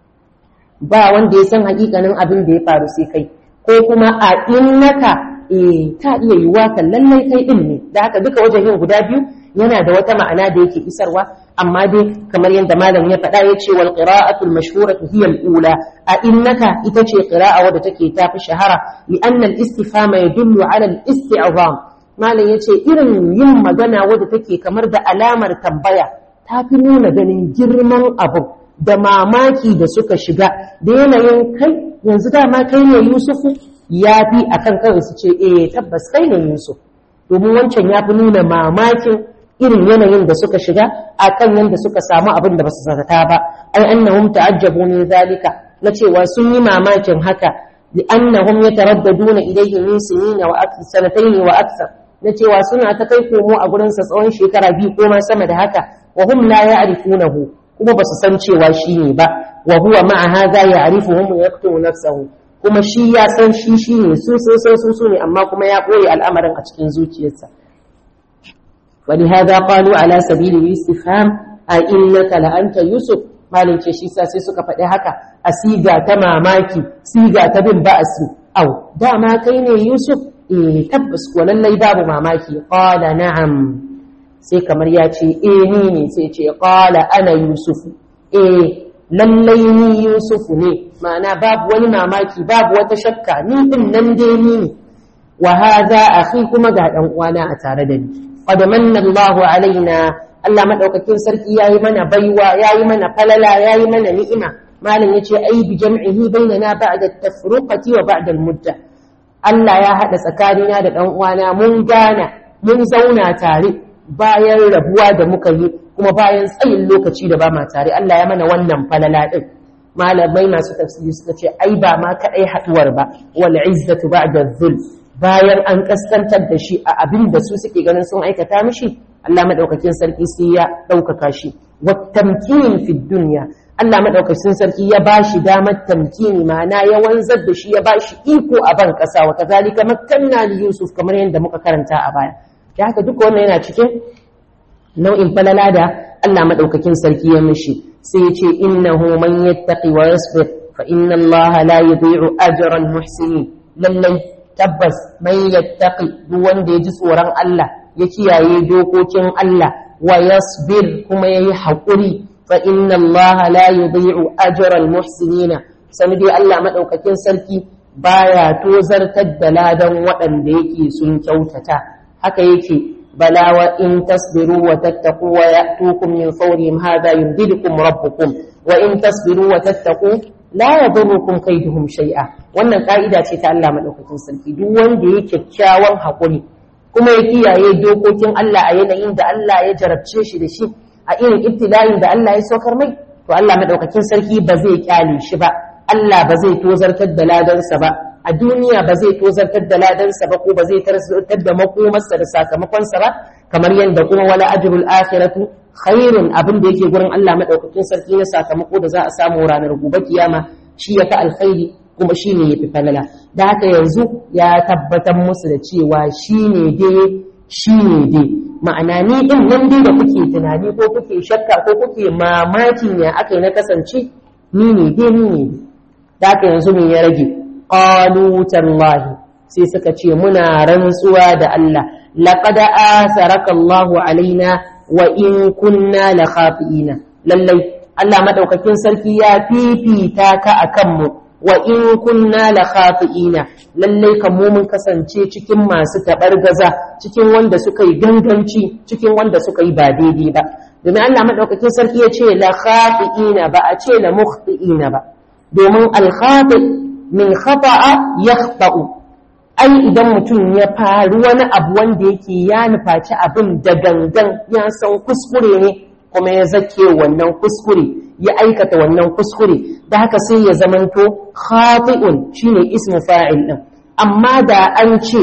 ba wanda ya san hakikanin abin da ya faru sai kai ko kuma a innaka eh ta iya yiwuwa kan lallai kai din ne da haka duka wajen guda biyu yana da wata ma'ana da yake isarwa amma dai kamar yadda malam ya faɗa ya ce wal qira'atu al mashhuratu hiya al ula a innaka ita ce qira'a wadda take tafi shahara li anna al istifhama yadullu ala al isti'zam malam yace irin yin magana wadda take kamar da alamar tambaya ta fi nuna ganin girman abu da mamaki da suka shiga da yanayin kai yanzu dama kai ne Yusufu ya fi akan kawai su ce eh tabbas kai ne Yusuf domin wancan ya fi nuna mamakin irin yanayin da suka shiga akan yanda suka samu abin da basu zata ba ai annahum ta'ajjabu min zalika na cewa sun yi mamakin haka li'annahum yataraddaduna ilayhi min sinina wa akthar sanatayn wa akthar na cewa suna ta kai komo a gurin sa tsawon shekara biyu ko ma sama da haka wa hum la ya'rifunahu kuma basu san cewa shi ne ba wa huwa ma'a hadha ya'rifuhum wa yaktumu nafsahu kuma shi ya san shi shi ne su sun san su su ne amma kuma ya ɓoye al'amarin a cikin zuciyarsa ولهذا قالوا على سبيل الاستفهام أئنك لأنت يوسف malin ce shi sa sai suka faɗi haka a siga ta mamaki siga ta bin ba'asi au dama kai ne yusuf eh tabbas ko lallai babu mamaki qala na'am sai kamar ya ce eh ni ne sai ce qala ana yusuf eh lallai ni yusuf ne ma'ana babu wani mamaki babu wata shakka ni din nan dai ni ne wa hadha akhi kuma ga dan uwana a tare da ni qad manna Allahu alaina Allah madaukakin sarki yayi mana baiwa yayi mana falala yayi mana ni'ima malam yace ai bi jam'ihi bainana ba'da at-tafruqati wa ba'da al-mudda Allah ya hada tsakanina da dan uwana mun gana mun zauna tare bayan rabuwa da muka yi kuma bayan tsayin lokaci da ba ma tare Allah ya mana wannan falala din malamai masu tafsiri suka ce ai ba ma kadai haduwar ba wal izzatu ba'da dhul bayan an kaskantar da shi a abin da su suke ganin sun aikata mishi Allah madaukakin sarki sai ya daukaka shi wattamkin fi dunya Allah madaukakin sarki ya bashi damar tamkini ma'ana ya wanzar da shi ya bashi iko a ban kasa wa kazalika makkanna li yusuf kamar yadda muka karanta a baya da haka duka wannan yana cikin nau'in falala da Allah madaukakin sarki ya mishi sai ya ce innahu man yattaqi wa yasbir fa inna Allah la yudhi'u ajran muhsinin lallai tabbas man yattaqi duk wanda ya ji tsoron Allah ya kiyaye dokokin Allah wa yasbir kuma yayi haƙuri fa inna Allah la yudhi'u ajral muhsinina sani dai Allah madaukakin sarki baya tozartar da ladan waɗanda yake sun kyautata haka yake bala wa in tasbiru wa tattaqu wa ya'tukum min fawrihim hadha yumdidukum rabbukum wa in tasbiru wa tattaqu la yadurrukum kaiduhum shay'a wannan ka'ida ce ta Allah madaukakin sarki duk wanda yake kyakkyawan hakuri kuma ya kiyaye dokokin Allah a yanayin da Allah ya jarabce shi da shi a irin ibtila'in da Allah ya saukar mai to Allah madaukakin sarki ba zai kyale shi ba Allah ba zai tozartar da ladansa ba a duniya ba zai tozartar da ladansa ba ko ba zai tarsatar da makomarsa da sakamakonsa ba kamar yadda kuma wala ajrul akhiratu khairun abin da yake gurin Allah madaukakin sarki na sakamako da za a samu ranar gobe kiyama shi ya fi alkhairi kuma shi ne ya fi falala da haka yanzu ya tabbatar musu da cewa shi ne dai shi ne dai ma'ana ni din nan dai da kuke tunani ko kuke shakka ko kuke mamakin ya aka yi na kasance ni ne dai ni ne da haka yanzu me ya rage qalu tallahi sai suka ce muna rantsuwa da Allah laqad asaraka Allahu alaina wa in kunna la khafiina lallai Allah madaukakin sarki ya fifita ka akan mu wa in kunna la khafiina lallai kan mu mun kasance cikin masu tabargaza cikin wanda suka yi ganganci cikin wanda suka yi ba daidai ba domin Allah madaukakin sarki ya ce la khafiina ba a ce la mukhtiina ba domin al khafi min khata'a yakhta'u ai idan mutum ya faru wani abu wanda yake ya nufaci abin da gangan ya san kuskure ne kuma ya zake wannan kuskure ya aikata wannan kuskure da haka sai ya zamanto khati'un shine ismu fa'il din amma da an ce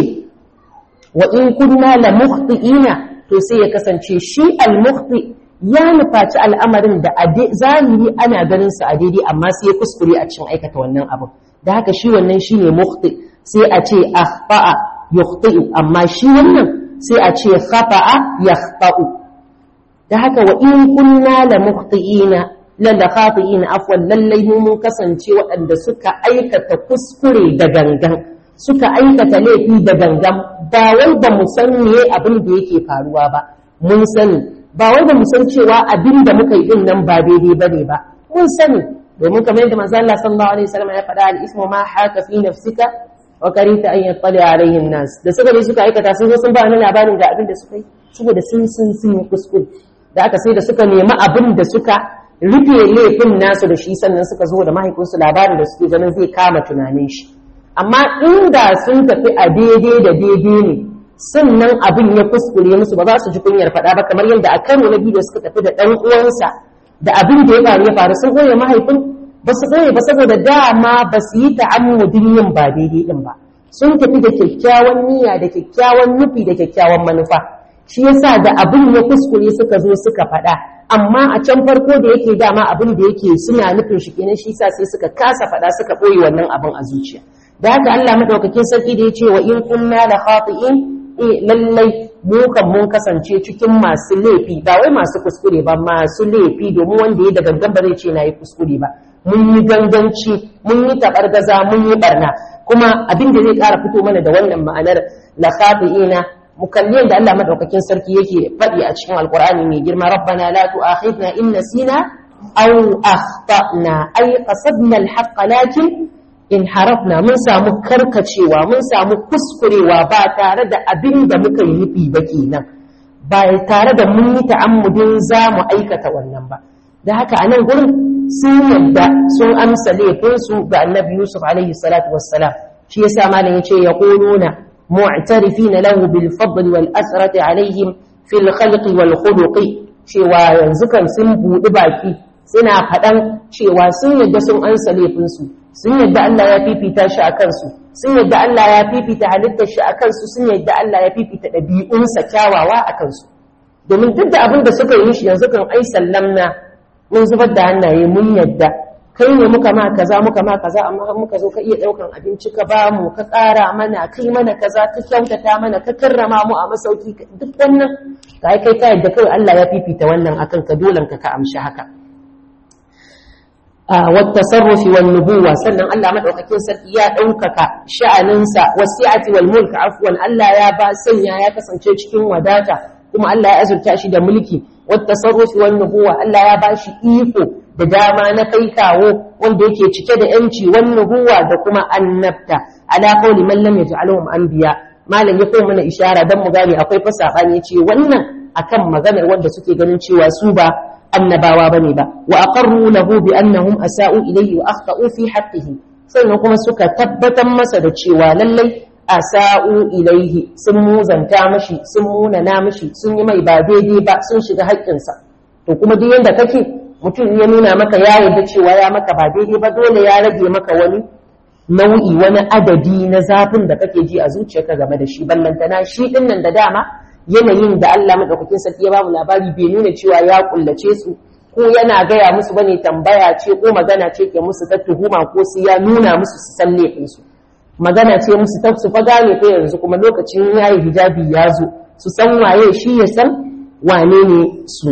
wa in kunna la mukhti'ina to sai ya kasance shi al mukhti ya nufaci al'amarin da zahiri ana ganin sa a daidai amma sai ya kuskure a cikin aikata wannan abu da haka shi wannan shine mukhti sai a ce akhta'a yukhti'u amma shi wannan sai a ce khata'a yakhta'u da haka wa in kunna la mukhti'ina la la khati'ina afwan lallai mu mun kasance waɗanda suka aikata kuskure da gangan suka aikata laifi da gangan ba wai ba mu san me abin da yake faruwa ba mun sani ba wai ba mu san cewa abin da muka yi din nan ba daidai bane ba mun sani domin kamar yadda manzo Allah sallallahu alaihi wasallam ya faɗa al-ismu ma haka fi nafsika wa karita an yattali alaihin nas da suka ne suka aikata sun zo sun ba ni labarin ga abin da suka yi saboda sun sun sun yi kuskure da aka sai da suka nemi abin da suka rufe laifin nasu da shi sannan suka zo da mahaifinsu labarin da suke ganin zai kama tunanin shi amma inda sun tafi a daidai da daidai ne sannan abin ya kuskure musu ba za su ji kunyar faɗa ba kamar yadda a kano na biyu da suka tafi da ɗan uwansa da abin da ya faru ya faru sun goye mahaifin ba su goye ba saboda dama ba su yi ta'ammudin yin ba daidai din ba sun tafi da kyakkyawan niyya da kyakkyawan nufi da kyakkyawan manufa shi yasa da abin ya kuskure suka zo suka faɗa amma a can farko da yake dama abin da yake suna nufin shi kenan shi yasa sai suka kasa faɗa suka ɓoye wannan abin a zuciya da haka Allah madaukakin sarki da ya ce wa in kunna la khati'in eh lallai mu kan mun kasance cikin masu laifi ba wai masu kuskure ba masu laifi domin wanda ya da gangan ba zai ce na yi kuskure ba mun yi ganganci mun yi taɓargaza mun yi barna kuma abin da zai ƙara fito mana da wannan ma'anar la khati'ina mukallin da Allah madaukakin sarki yake faɗi a cikin alqur'ani mai girma rabbana la tu'akhidna in nasina aw akhtana ay qasadna al-haqq lakin in harafna mun samu karkacewa mun samu kuskurewa ba tare da abin da muka yi nufi ba kenan ba tare da mun yi ta'ammudin za mu aikata wannan ba da haka a nan gurin sun yadda sun amsa laifinsu ga annabi yusuf alaihi salatu wassalam shi yasa malam yace yaquluna mu'tarifina lahu bil fadl wal asrati alaihim fil khalqi wal khuluqi cewa yanzu kan sun buɗi baki suna faɗan cewa sun yadda sun ansa laifinsu sun yadda Allah ya fifita shi a kansu sun yadda Allah ya fifita halittar shi a kansu sun yadda Allah ya fifita ɗabi'unsa kyawawa a kansu domin duk da abin da suka yi shi yanzu kan ai sallamna mun zubar da hannaye mun yadda kai ne muka ma kaza muka ma kaza amma muka zo ka iya ɗaukan abinci ka ba mu ka ƙara mana kai mana kaza ka kyautata mana ka karrama mu a masauki duk wannan ka kai ka yadda kai Allah ya fifita wannan akan ka dolan ka ka amshi haka والتصرف والنبوة سنن الله مدوكاكين سركي يا دوكاكا شأننسا والسعة والملك عفوا الله يا با سنيا يا kasance cikin wadata kuma Allah ya azurta shi da mulki والتصرف والنبوة Allah ya bashi iko da dama na kai kawo wanda yake cike da yanci wan nubuwa da kuma annabta ala qawli man lam yaj'alhum anbiya malam ya kuma mana ishara dan mu gane akwai fasabani ce wannan akan maganar wanda suke ganin cewa su ba annabawa bane ba wa aqarru lahu bi annahum asa'u ilayhi wa akhta'u fi haqqihi sannan kuma suka tabbatar masa da cewa lallai asa'u ilayhi sun muzanta mashi sun munana mashi sun yi mai ba daidai ba sun shiga haƙƙinsa to kuma duk yanda kake mutum ya nuna maka ya yarda cewa ya maka ba daidai ba dole ya rage maka wani nau'i wani adadi na zafin da kake ji a zuciyarka game da shi ballantana shi din nan da dama yanayin da Allah madaukakin sarki ya bamu labari bai nuna cewa ya kullace su ko yana gaya musu bane tambaya ce ko magana ce ke musu ta tuhuma ko sai ya nuna musu su san laifin su magana ce musu ta su fa gane fa yanzu kuma lokacin yayi hijabi ya zo su san waye shi ya san wane ne su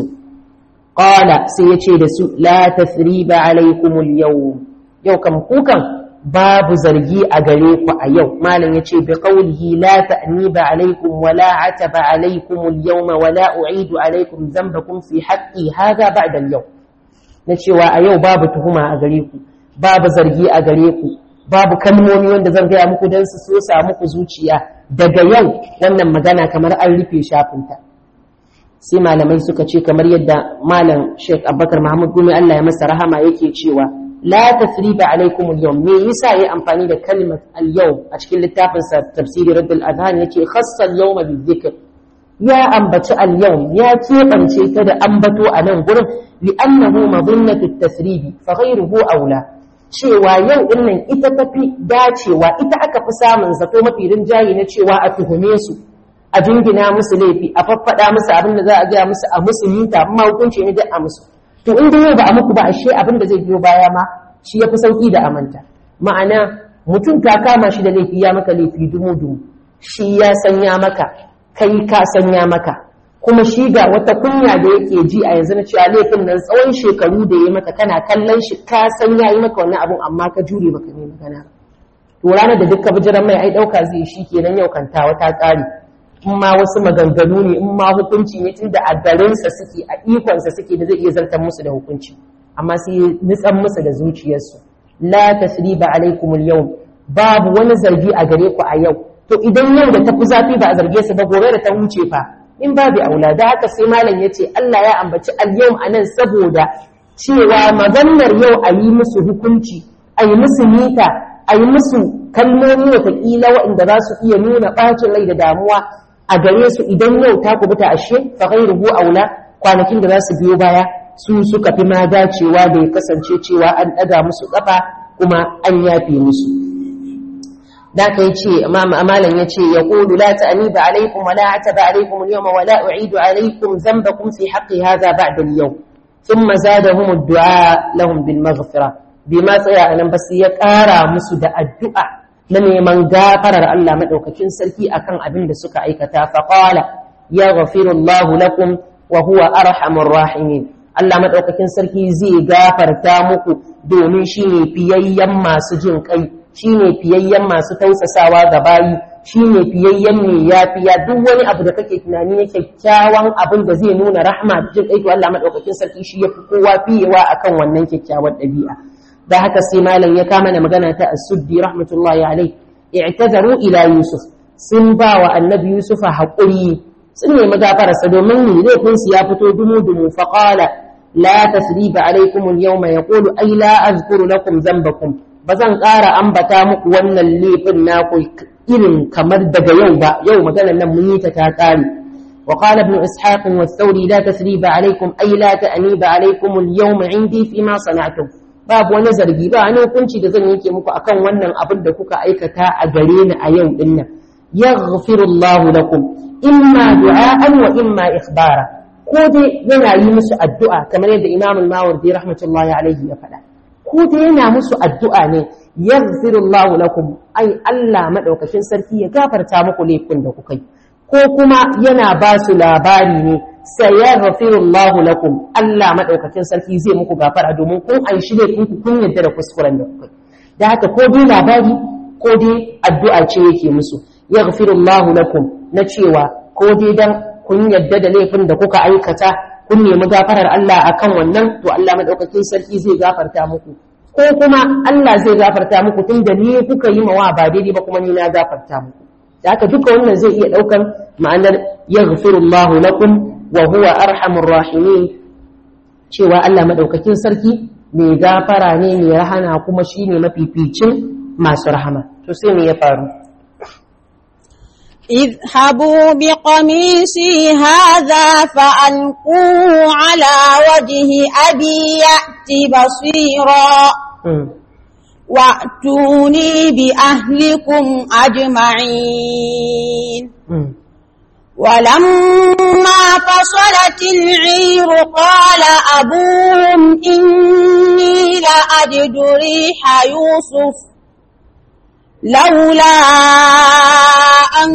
qala sai ya ce da su la tasriba alaikumul yawm yau kam kukan babu zargi a gare ku a yau malam yace bi qawlihi la ta'niba alaykum wa la ataba alaykum al-yawma wa la u'idu alaykum dhanbakum fi haqqi hadha ba'da al-yawm na cewa a yau babu tuhuma a gare ku babu zargi a gare ku babu kalmomi wanda zan gaya muku dan su so sa muku zuciya daga yau wannan magana kamar an rufe shafinta sai malamai suka ce kamar yadda malam Sheikh Abubakar Muhammad Gumi Allah ya masa rahama yake cewa la tasriba alaikum al-yawm me yasa yayi amfani da kalmar al-yawm a cikin littafin sa tafsiri raddul adhan yace khassa al-yawma bi-dhikr ya ambaci al-yawm ya kebance ta da ambato a nan gurin li'annahu madhinnatu at-tasribi fa ghayruhu aula cewa yau din nan ita tafi dacewa ita aka fi samun zato mafi rinjaye na cewa a tuhume su a jingina musu laifi a faffada musu abin da za a gaya musu a musu mita amma hukunci ne duk a musu to in dai yau ba a muku ba ashe abin da zai biyo baya ma shi ya fi sauki da amanta ma'ana mutum ka kama shi da laifi ya maka laifi dumu dumu shi ya sanya maka kai ka sanya maka kuma shi ga wata kunya da yake ji a yanzu na cewa laifin nan tsawon shekaru da ya maka kana kallon shi ka san ya yi maka wani abun amma ka jure baka ne magana to ranar da dukka bijiran mai ai dauka zai shi kenan yau kanta wata tsari in ma wasu maganganu ne in ma hukunci ne tunda a garinsa suke a ikonsa suke da zai iya zartar musu da hukunci amma sai nitsan musu da zuciyarsu la tasriba alaikum al-yawm babu wani zargi a gare ku a yau to idan yau da tafi zafi ba a zarge su ba gobe da ta wuce fa in babu aula da haka sai malam ya ce Allah ya ambaci al-yawm anan saboda cewa maganar yau a yi musu hukunci a yi musu mita a yi musu kalmomi watakila waɗanda za su iya nuna ɓacin rai da damuwa a gare su idan yau ta kubuta ashe fa ghairuhu aula kwanakin da za su biyo baya su suka fi ma dacewa da ya kasance cewa an ɗaga musu ƙafa kuma an yafe musu da ka yace malam yace ya qulu la ta'niba alaykum wa la ataba alaykum al-yawma wa la u'idu alaykum dhanbakum fi haqqi hadha ba'da al-yawm thumma zadahum ad-du'a lahum bil maghfira bima tsaya anan bas ya ƙara musu da addu'a na neman gafarar Allah madaukakin sarki akan abin da suka aikata fa qala yaghfiru Allah lakum wa huwa arhamur rahimin Allah madaukakin sarki zai gafarta muku domin shine fiyayyen masu jin kai shine fiyayyen masu tausasawa ga bayi shine fiyayyen mai yafiya duk wani abu da kake tunani na kyakkyawan abin da zai nuna rahma da jin aiki Allah madaukakin sarki shi yafi kowa fiyewa akan wannan kyakkyawan ɗabi'a da haka sai malam ya kama na magana ta as-suddi rahmatullahi alai i'tazaru ila yusuf sun ba wa annabi yusuf haƙuri sun nemi gafararsa domin ne laifin su ya fito dumu dumu fa qala la tasriba alaikum al-yawma yaqulu ay la azkuru lakum dhanbakum ba zan ƙara ambata muku wannan laifin naku irin kamar daga yau ba yau maganar nan mun yi ta ta ƙare wa qala ibn ishaq wa thawri la tasriba alaikum ay la ta'niba alaikum al-yawma indi fi ma sana'tum babu wani zargi ba wani hukunci da zan yanke muku akan wannan abin da kuka aikata a gare ni a yau din nan yaghfiru Allahu lakum imma du'a'an wa imma ikhbara ko dai yana yi musu addu'a kamar yadda Imam al-Mawardi rahmatullahi alaihi ya faɗa ko dai yana musu addu'a ne yaghfiru Allah lakum ai Allah madaukakin sarki ya gafarta muku laifin da kuka yi ko kuma yana ba su labari ne sayaghfiru Allah lakum Allah madaukakin sarki zai muku gafara domin kun an shi laifin ku kun yadda da kuskuren da kuka yi da haka ko dai labari ko dai addu'a ce yake musu yaghfiru Allah lakum na cewa ko dai dan kun yadda da laifin da kuka aikata kun nemi gafarar Allah akan wannan to Allah madaukakin sarki zai gafarta muku ko kuma Allah zai gafarta muku tun da ni kuka yi mawa ba daidai ba kuma ni na gafarta muku da haka duka wannan zai iya daukan ma'anar yaghfirullahu lakum wa huwa arhamur rahimin cewa Allah madaukakin sarki mai gafara ne mai rahana kuma shine mafificin masu rahama to sai me ya faru اذهبوا بقميصي هذا فألقوه على وجه أبي يأت بصيرا وأتوني بأهلكم أجمعين ولما فصلت العير قال أبوهم إني لأجد ريح يوسف لولا أن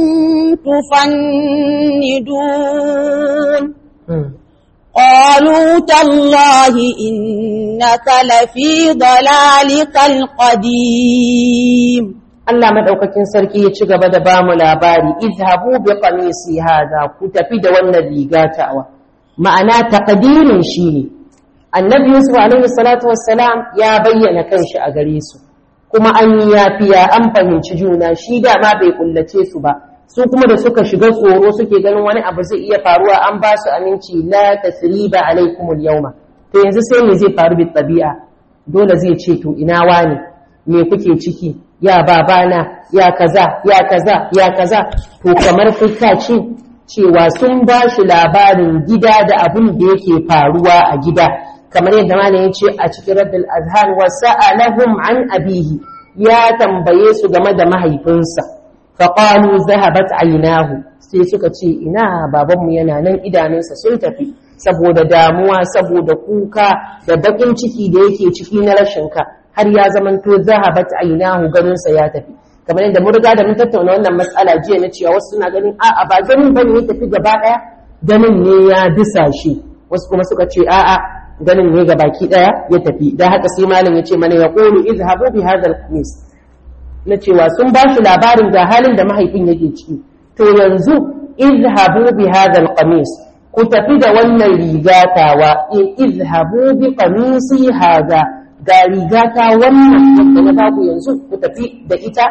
تفندون قالوا تالله إنك لفي ضلالك القديم Allah madaukakin sarki ya ci gaba da ba mu labari izhabu bi qamisi hada ku tafi da wannan riga tawa ma'ana taqdirin shi ne annabi yusuf alaihi salatu wassalam ya bayyana kanshi a gare su kuma an yi yafiya an fahimci juna shi da ma bai kullace su ba su kuma da suka shiga tsoro suke ganin wani abu zai iya faruwa an ba su aminci la tasriba alaikumul yawma to yanzu sai me zai faru bi tabi'a dole zai ce to ina wani me kuke ciki ya babana ya kaza ya kaza ya kaza to kamar fuka ce cewa sun ba shi labarin gida da abin da yake faruwa a gida kamar yadda malam ya ce a cikin rabbil azhar wa sa'alahum an abihi ya tambaye su game da mahaifinsa fa qalu zahabat aynahu sai suka ce ina babanmu yana nan idanunsa sun tafi saboda damuwa saboda kuka da bakin ciki da yake ciki na rashin ka har ya zamanto zahabat aynahu ganinsa ya tafi kamar yadda mun riga da mun tattauna wannan matsala jiya na cewa wasu suna ganin a'a ba ganin bane ya tafi gaba daya ganin ne ya disa shi wasu kuma suka ce a'a ganin ne ga baki daya ya tafi da haka sai malam ya ce mana ya qulu izhabu bi hadha al-qamis na cewa sun ba shi labarin ga halin da mahaifin yake ciki to yanzu izhabu bi hadha al-qamis ku tafi da wannan riga tawa in izhabu bi qamisi hadha ga riga ta wannan wanda na baku yanzu ku tafi da ita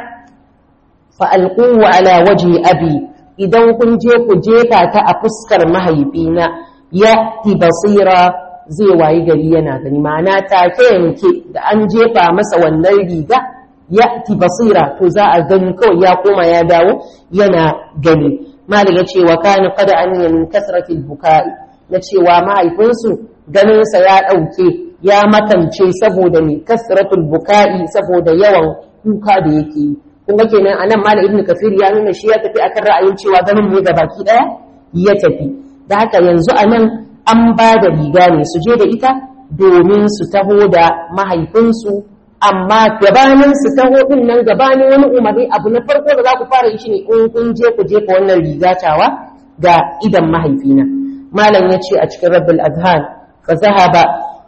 fa alquhu ala wajhi abi idan kun je ku jefa ta a fuskar mahaifina ya'ti basira zai wayi gari yana gani ma'ana take yanke da an jefa masa wannan riga ya'ti basira to za a gani kawai ya koma ya dawo yana gani malik ya ce wa kana qad an min kasratil bukai na cewa mahaifinsu ganinsa ya ɗauke ya makance saboda mai kasratul bukai saboda yawan kuka da yake yi kun ga kenan anan malam ibnu kafir ya nuna shi ya tafi akan ra'ayin cewa ganin ne ga baki daya ya tafi da haka yanzu anan an ba da riga ne su je da ita domin su taho da mahaifinsu amma gabanin su taho din nan gabanin wani umarni abu na farko da za ku fara yi shine in kun je ku jefa wannan riga tawa ga idan mahaifina malam ya ce a cikin rabbul azhan fa zahaba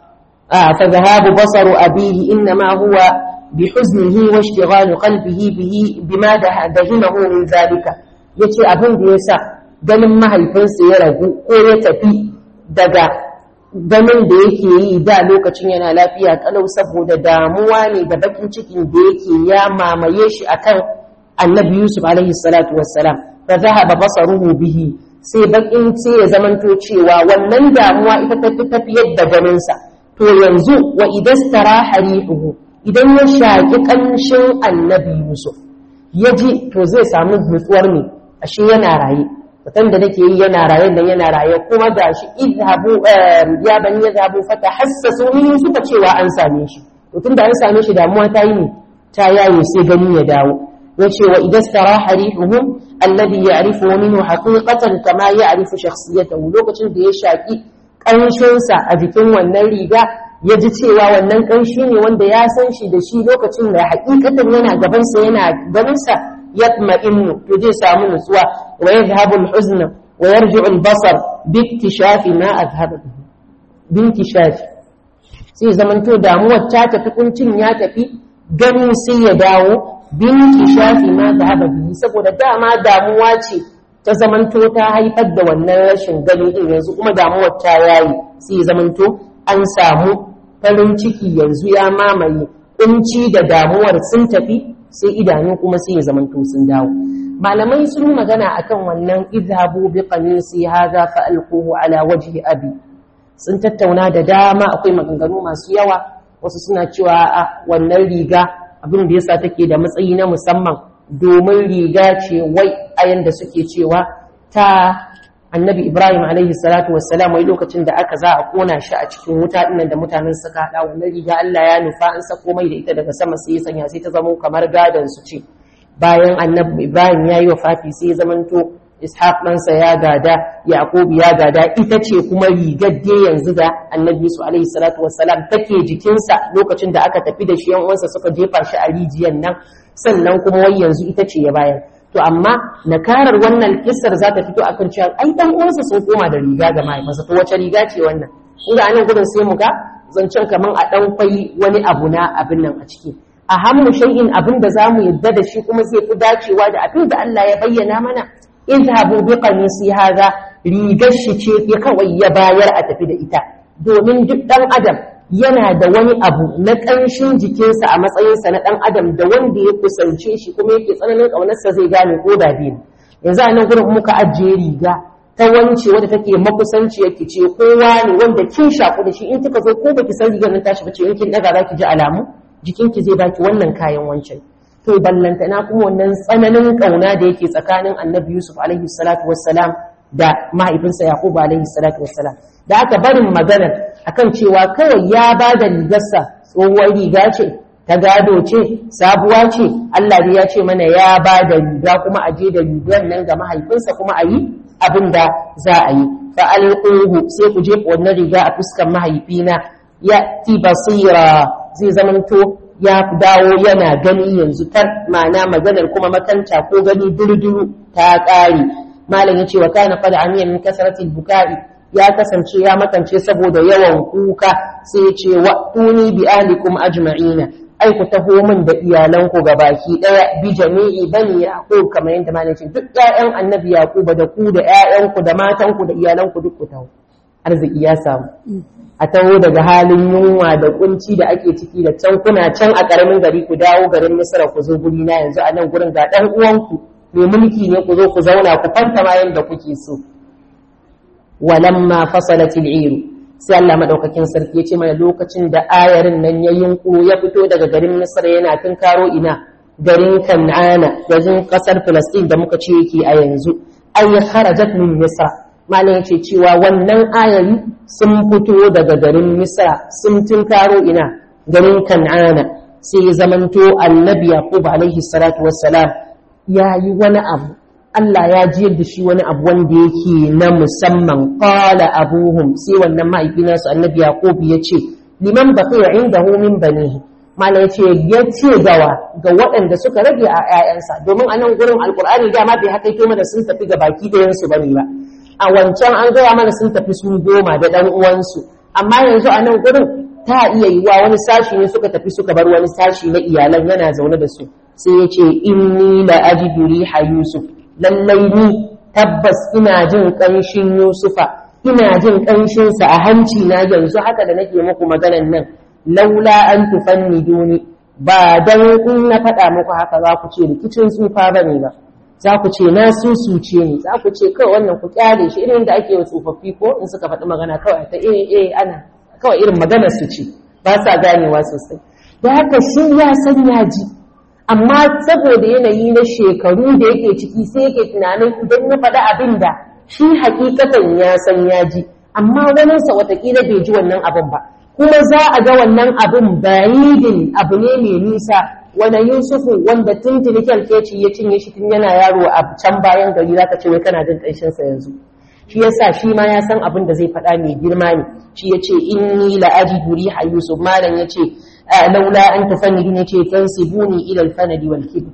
fa zahabu basaru abihi inma huwa bi huznihi wa ishtighalu qalbihi bihi bima dahimahu min zalika yace abin da yasa ganin mahaifinsa ya ragu ko ya tafi daga ganin da yake yi da lokacin yana lafiya kalau saboda damuwa ne da bakin cikin da yake ya mamaye shi akan annabi yusuf alaihi salatu wassalam fa zahaba basaruhu bihi sai bakin sai ya zamanto cewa wannan damuwa ita ta tafiyar da ganinsa to yanzu wa idastara harihu idan ya shaki kanshin annabi yusuf ya ji to zai samu nutsuwar ne ashe yana raye mutum da nake yi yana raye dan yana raye kuma da shi idhabu ya bani yadhabu fata hassasu min suka cewa an same shi to tunda an same shi damuwa ta yi ne ta yaye sai gani ya dawo yace wa idastara harihu alladhi ya'rifu minhu haqiqatan kama ya'rifu shakhsiyatahu lokacin da ya shaki kanshinsa a jikin wannan riga ya ji cewa wannan kanshi ne wanda ya san shi da shi lokacin da hakikatan yana gabansa yana ganinsa yatma'innu to zai samu nutsuwa wa yadhhabu al-huzn wa yarji'u al-basar bi iktishafi ma adhhaba bi iktishafi sai zamanto damuwar ta tafi kuncin ya tafi gani sai ya dawo bi iktishafi ma adhhaba bi saboda dama damuwa ce ta zamanto ta haifar da wannan rashin gani din yanzu kuma damuwar ta yayi sai zamanto an samu farin ciki yanzu ya mamaye kunci da damuwar sun tafi sai idanu kuma sai ya zamanto sun dawo malamai sun yi magana akan wannan izhabu bi qamisi hadha fa alquhu ala wajhi abi sun tattauna da dama akwai maganganu masu yawa wasu suna cewa a wannan riga abin da yasa take da matsayi na musamman domin riga ce wai a yanda suke cewa ta annabi ibrahim alaihi salatu wassalam wai lokacin da aka za a kona shi a cikin wuta dinnan da mutanen suka hada wannan riga Allah ya nufa an sako mai da ita daga sama sai ya sanya sai ta zama kamar gadan su ce bayan annabi ibrahim ya yi wafati sai ya zamanto ishaq ɗansa ya gada yaqub ya gada ita ce kuma rigar dai yanzu da annabi su alaihi salatu wassalam take jikinsa lokacin da aka tafi da shi yan uwansa suka jefa shi a rijiyar nan sannan kuma wai yanzu ita ce ya bayar to amma nakarar wannan kissar za ta fito akan cewa ai dan uwansa sun koma da riga ga mahaifinsa to wace riga ce wannan inda anan gudun sai mu ga zancen kaman a dan kwai wani abu na abin nan a ciki a hammu shay'in abin da zamu yadda da shi kuma zai fi dacewa da abin da Allah ya bayyana mana idhabu bi qamisi hadha rigar shi ce ya kawai ya bayar a tafi da ita domin duk dan adam yana da wani abu na ƙanshin jikinsa a matsayinsa na ɗan adam da wanda ya kusance shi kuma yake tsananin ƙaunarsa zai gane ko da biyu yanzu a nan gurin muka ajiye riga ta wance wadda take makusanci yake ce kowa ne wanda kin shaku da shi in kika zo ko baki san rigar nan tashi bace in kin daga za ki ji alamu jikinki zai baki wannan kayan wancan to ballantana kuma wannan tsananin ƙauna da yake tsakanin annabi yusuf alaihi salatu wassalam da mahaifinsa yaqubu alaihi salatu wassalam da aka barin maganar akan cewa kawai ya ba da rigarsa tsohuwar riga ce ta gado ce sabuwa ce Allah dai ya ce mana ya ba da riga kuma a je da rigar nan ga mahaifinsa kuma a yi abin da za a yi fa alquhu sai ku jefa wannan riga a fuskar mahaifina ya ti basira zai zamanto ya dawo yana gani yanzu tar ma'ana maganar kuma makanta ko gani durduru ta ƙare malam ya ce wa kana qad amiya min kasratil bukai ya kasance ya makance saboda yawan kuka sai ya ce wa tuni bi ahlikum ajma'ina ai ku taho min da iyalanku baki daya bi jami'i bani yaqub kamar yadda malamin duk ƴaƴan annabi yaqub da ku da ƴaƴanku da matanku da iyalanku duk ku taho arziki ya samu a taho daga halin yunwa da kunci da ake ciki da can kuna can a karamin gari ku dawo garin misra ku zo guri na yanzu a nan gurin ga dan uwanku mai mulki ne ku zo ku zauna ku fanta ma yanda kuke so walamma fasalat al sai Allah madaukakin sarki ya ce mana lokacin da ayarin nan ya yunku ya fito daga garin misra yana tunkaro ina garin kan'ana garin kasar Filistin da muka ce yake a yanzu ay kharajat min misra malam yace cewa wannan ayari sun fito daga garin misra sun tunkaro ina garin kan'ana sai zamanto annabi yaqub alaihi salatu wassalam yayi wani abu Allah ya jiyar da shi wani abu wanda yake na musamman qala abuhum sai wannan mahaifina su annabi yaqub yace liman baqiya indahu min banihi mala ya ce ya ce gawa ga waɗanda suka rage a ‘ya'yansa domin a nan gurin alkur'ani dama bai haka ito mana sun tafi ga baki ɗayansu ba ne ba a wancan an gaya mana sun tafi sun goma da ɗan uwansu amma yanzu a nan gurin ta iya yiwa wani sashi ne suka tafi suka bar wani sashi na iyalan yana zaune da su sai ya ce inni la ajidu riha yusuf lallai ni tabbas ina jin ƙanshin yusufa ina jin ƙanshinsa a hanci na yanzu haka da nake muku maganan nan laula an tufanniduni ba dan in na faɗa muku haka za ku ce rikicin tsufa bane ba za ku ce na susuce ne za ku ce kawai wannan ku kyale shi irin da ake wa tsofaffi ko in suka faɗi magana kawai ta eh eh ana kawai irin maganar su ce ba sa ganewa sosai da haka shi ya san ya ji amma saboda yanayi na shekaru da yake ciki sai yake tunanin idan na faɗi abin da shi hakikatan ya san ya ji amma waninsa watakila bai ji wannan abin ba kuma za a ga wannan abin bayidin abu ne mai nisa wani yusufu wanda tuntuni kyalkeci ya cinye shi tun yana yaro a can bayan gari za ka ce wai kana jin ƙanshinsa yanzu shi yasa shi ma ya san abin da zai faɗa mai girma ne shi ya ce inni la'aji duri ha yusuf malam ya ce laula an tufani ya ce tansibuni ila alfanadi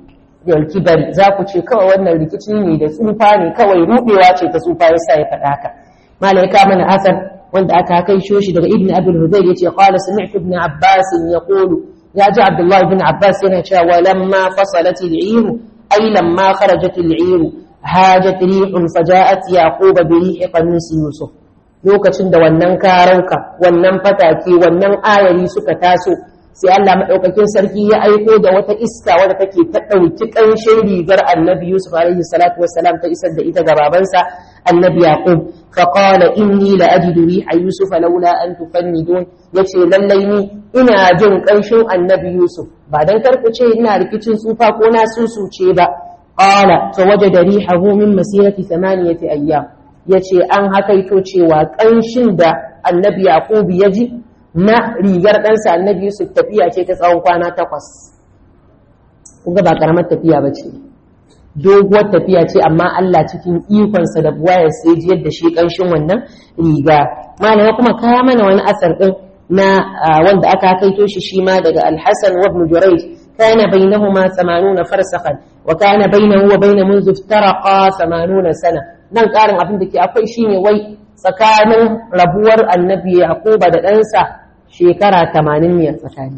wal kibari za ku ce kawai wannan rikici ne da tsufa ne kawai rubewa ce ta tsufa yasa ya faɗa haka malam ya kama na asar wanda aka kai shoshi daga ibn abul hudayr yace qala sami'tu ibn abbas yaqulu ya ji abdullahi ibn abbas yana cewa walamma fasalat al-'ir ay lamma kharajat al-'ir hajat rihun faja'at yaqub bi rihi qamis yusuf lokacin da wannan karauka wannan fatake wannan ayari suka taso sai Allah madaukakin sarki ya aiko da wata iska wadda take ta dauki kanshin rigar annabi yusuf alaihi salatu wassalam ta isar da ita ga babansa annabi yaqub فقال إني لأجد ريح يوسف لولا أن تفندون yace lallai ni ina jin ƙanshin annabi Yusuf ba dan karku ce ina rikicin tsufa ko na susuce ba qala to wajada rihahu min masirati thamaniyati ayyam yace an hakaito cewa ƙanshin da annabi Yaqub ya ji na rigar ɗansa annabi Yusuf tafiya ce ta tsawon kwana takwas kun ga ba karamar tafiya ba ce doguwar tafiya ce amma Allah cikin ikonsa da buwaya sai ji yadda shi kanshin wannan riga malama kuma kaya mana wani asar din na wanda aka kaito shi shi ma daga Al-Hasan wa Ibn Jurayj kana bainahuma 80 farsakhan wa kana bainahu wa bain منذ افترقا 80 sana nan karin abin da ke akwai shine wai tsakanin rabuwar annabi Yaquba da ɗansa shekara 80 ne tsakani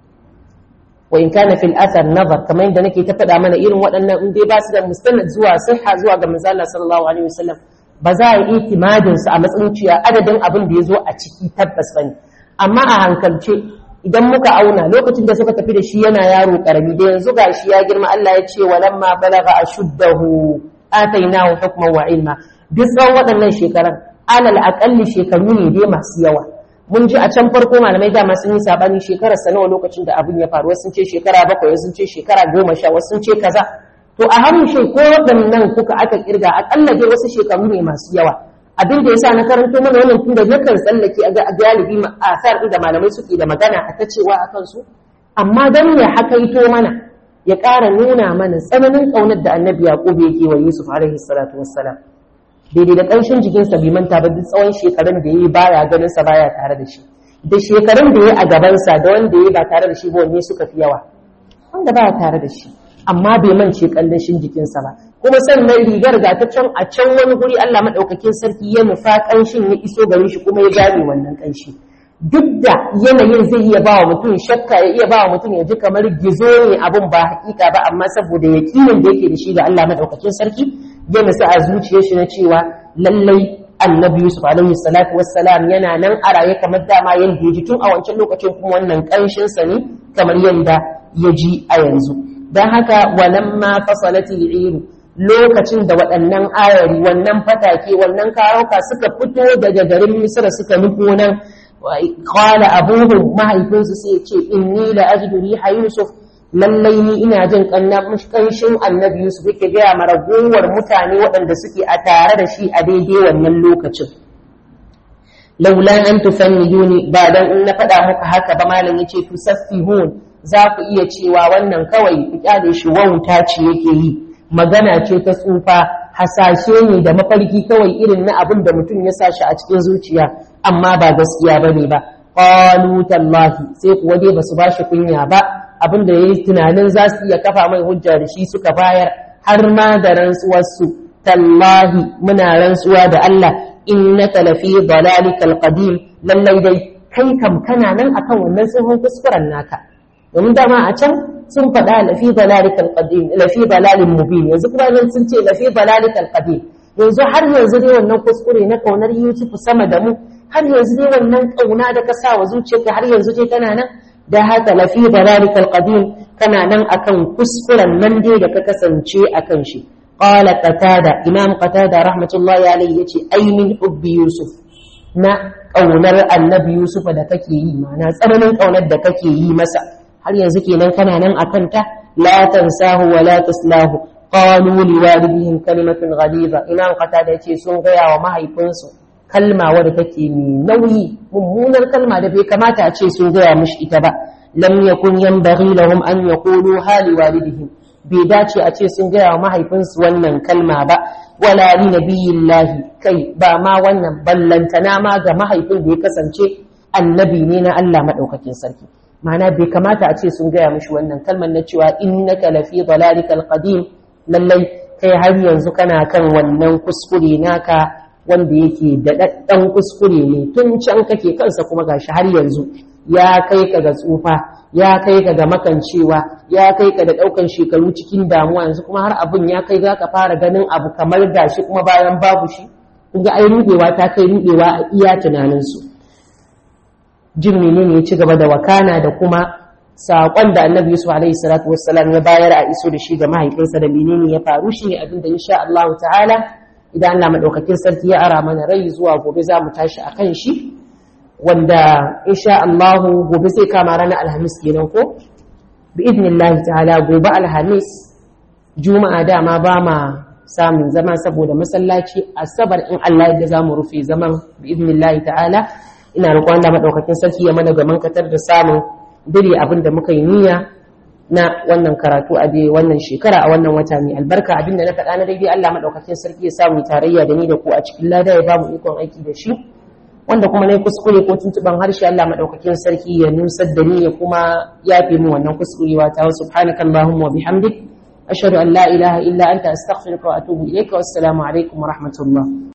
wa in kana fil athar nazar kamar yadda nake ta faɗa mana irin waɗannan in dai ba su da mustanad zuwa sihha zuwa ga manzo Allah sallallahu alaihi wasallam ba za a yi itimadin su a matsayin cewa adadin abin da ya zo a ciki tabbas bane amma a hankalce idan muka auna lokacin da suka tafi da shi yana yaro karami da yanzu ga shi ya girma Allah ya ce walamma balaga ashuddahu atainahu hukman wa ilma duk tsawon waɗannan shekaran alal aƙalli shekaru ne dai masu yawa mun ji a can farko malamai dama sun yi sabani shekarar sa nawa lokacin da abin ya faru wasu sun ce shekara bakwai wasu sun ce shekara goma sha wasu sun ce kaza to a harshe ko waɗannan kuka aka kirga akalla dai wasu shekaru ne masu yawa abin da yasa na karanto mana wannan tun da nakan tsallake a galibi asar da malamai suke da magana a ta cewa a kansu amma dan ya hakaito mana ya ƙara nuna mana tsananin ƙaunar da annabi yaƙub yake wa yusuf alaihi salatu wassalam daidai da ƙanshin jikinsa bai manta ba duk tsawon shekarun da ya yi baya ganinsa baya tare da shi da shekarun da ya yi a gabansa da wanda ya yi ba tare da shi ba wanne suka fi yawa wanda baya tare da shi amma bai mance ƙanshin jikinsa ba kuma sannan rigar ga ta can a can wani guri Allah maɗaukakin sarki ya nufa ƙanshin ya iso gare shi kuma ya gane wannan ƙanshi duk da yanayin zai iya ba wa mutum shakka ya iya ba wa mutum ya ji kamar gizo ne abin ba hakika ba amma saboda yaƙinin da yake da shi ga Allah maɗaukakin sarki ya nisa a zuciyar shi na cewa lallai annabi Yusuf alaihi salatu wassalam yana nan a raye kamar dama yanda ya ji tun a wancan lokacin kuma wannan ƙanshin sa ne kamar yanda ya ji a yanzu don haka walamma fasalati iru lokacin da waɗannan ayari wannan fatake wannan karauka suka fito daga garin misra suka nufo nan qala abuhu mahaifinsu sai ce inni la ajidu riha yusuf lallai ni ina jin kanshin annabi yusuf yake gaya ma ragowar mutane waɗanda suke a tare da shi a daidai wannan lokacin laula an tufanniduni ba dan in na faɗa muku haka ba malam yace tusaffihun za ku iya cewa wannan kawai ku kyale shi wauta ce yake yi magana ce ta tsufa hasashe ne da mafarki kawai irin na abin da mutum ya sa shi a cikin zuciya amma ba gaskiya bane ba qalu tallahi sai kuwa dai basu bashi kunya ba abin da yayi tunanin za su iya kafa mai hujja da shi suka bayar har ma da rantsuwar su tallahi muna rantsuwa da Allah innaka lafi dalalikal qadim lallai dai kai kam kana nan akan wannan tsohon kuskuren naka domin dama a can sun faɗa lafi dalalikal qadim lafi dalalin mubin yanzu kuma nan sun ce lafi dalalikal qadim yanzu har yanzu dai wannan kuskure na kaunar Yusuf sama da mu har yanzu dai wannan kauna da ka sa wa zuciyarka har yanzu dai kana nan da haka lafi dalalikal qadim kana nan akan kuskuren nan dai da ka kasance akan shi qala qatada imam qatada rahmatullahi alayhi yace ay min hubbi yusuf na kaunar annabi yusuf da kake yi ma'ana tsananin kaunar da kake yi masa har yanzu kenan kana nan akan ta la tansahu wa la taslahu qalu liwalidihim kalimatun ghaliza imam qatada yace sun gaya wa mahaifinsu kalma wadda take mai nauyi mummunar kalma da bai kamata a ce sun gaya mishi ita ba lam yakun yanbaghi lahum an yaqulu hali walidihim bai dace a ce sun gaya wa mahaifinsu wannan kalma ba wala li nabiyillahi kai ba ma wannan ballantana ma ga mahaifin da ya kasance annabi ne na Allah madaukakin sarki ma'ana bai kamata a ce sun gaya mishi wannan kalmar na cewa innaka lafi dalalikal qadim lallai kai har yanzu kana kan wannan kuskure naka wanda yake daɗaɗɗen kuskure ne tun can kake kansa kuma gashi har yanzu ya kai ka ga tsufa ya kai ka ga makancewa ya kai ka da ɗaukan shekaru cikin damuwa yanzu kuma har abin ya kai za ka fara ganin abu kamar gashi kuma bayan babu shi kun ga ai rudewa ta kai rudewa a iya tunaninsu jin menene ya ci gaba da wakana da kuma saƙon da annabi yusuf alaihi salatu wassalam ya bayar a iso da shi ga mahaifinsa da menene ya faru shi ne abin da insha Allah ta'ala idan Allah madaukakin sarki ya ara mana rai zuwa gobe za mu tashi a kan shi wanda insha Allah gobe sai kama ranar alhamis kenan ko bi idnillahi ta'ala gobe alhamis juma'a dama ba ma samun zama saboda masallaci asabar in Allah yadda za mu rufe zaman bi idnillahi ta'ala ina roƙon Allah madaukakin sarki ya mana gaman katar da samun dire abin da muka yi niyya na wannan karatu a dai wannan shekara a wannan wata mai albarka abinda na faɗa na daidai Allah madaukakin sarki ya samu tarayya da ni da ku a cikin lada ya ba mu ikon aiki da shi wanda kuma na kuskure ko tuntuban harshe Allah madaukakin sarki ya nusar da ni ya kuma yafe mu wannan kuskurewa ta subhanaka allahumma wa bihamdik ashhadu an la ilaha illa anta astaghfiruka wa atubu ilayka wassalamu alaikum wa rahmatullah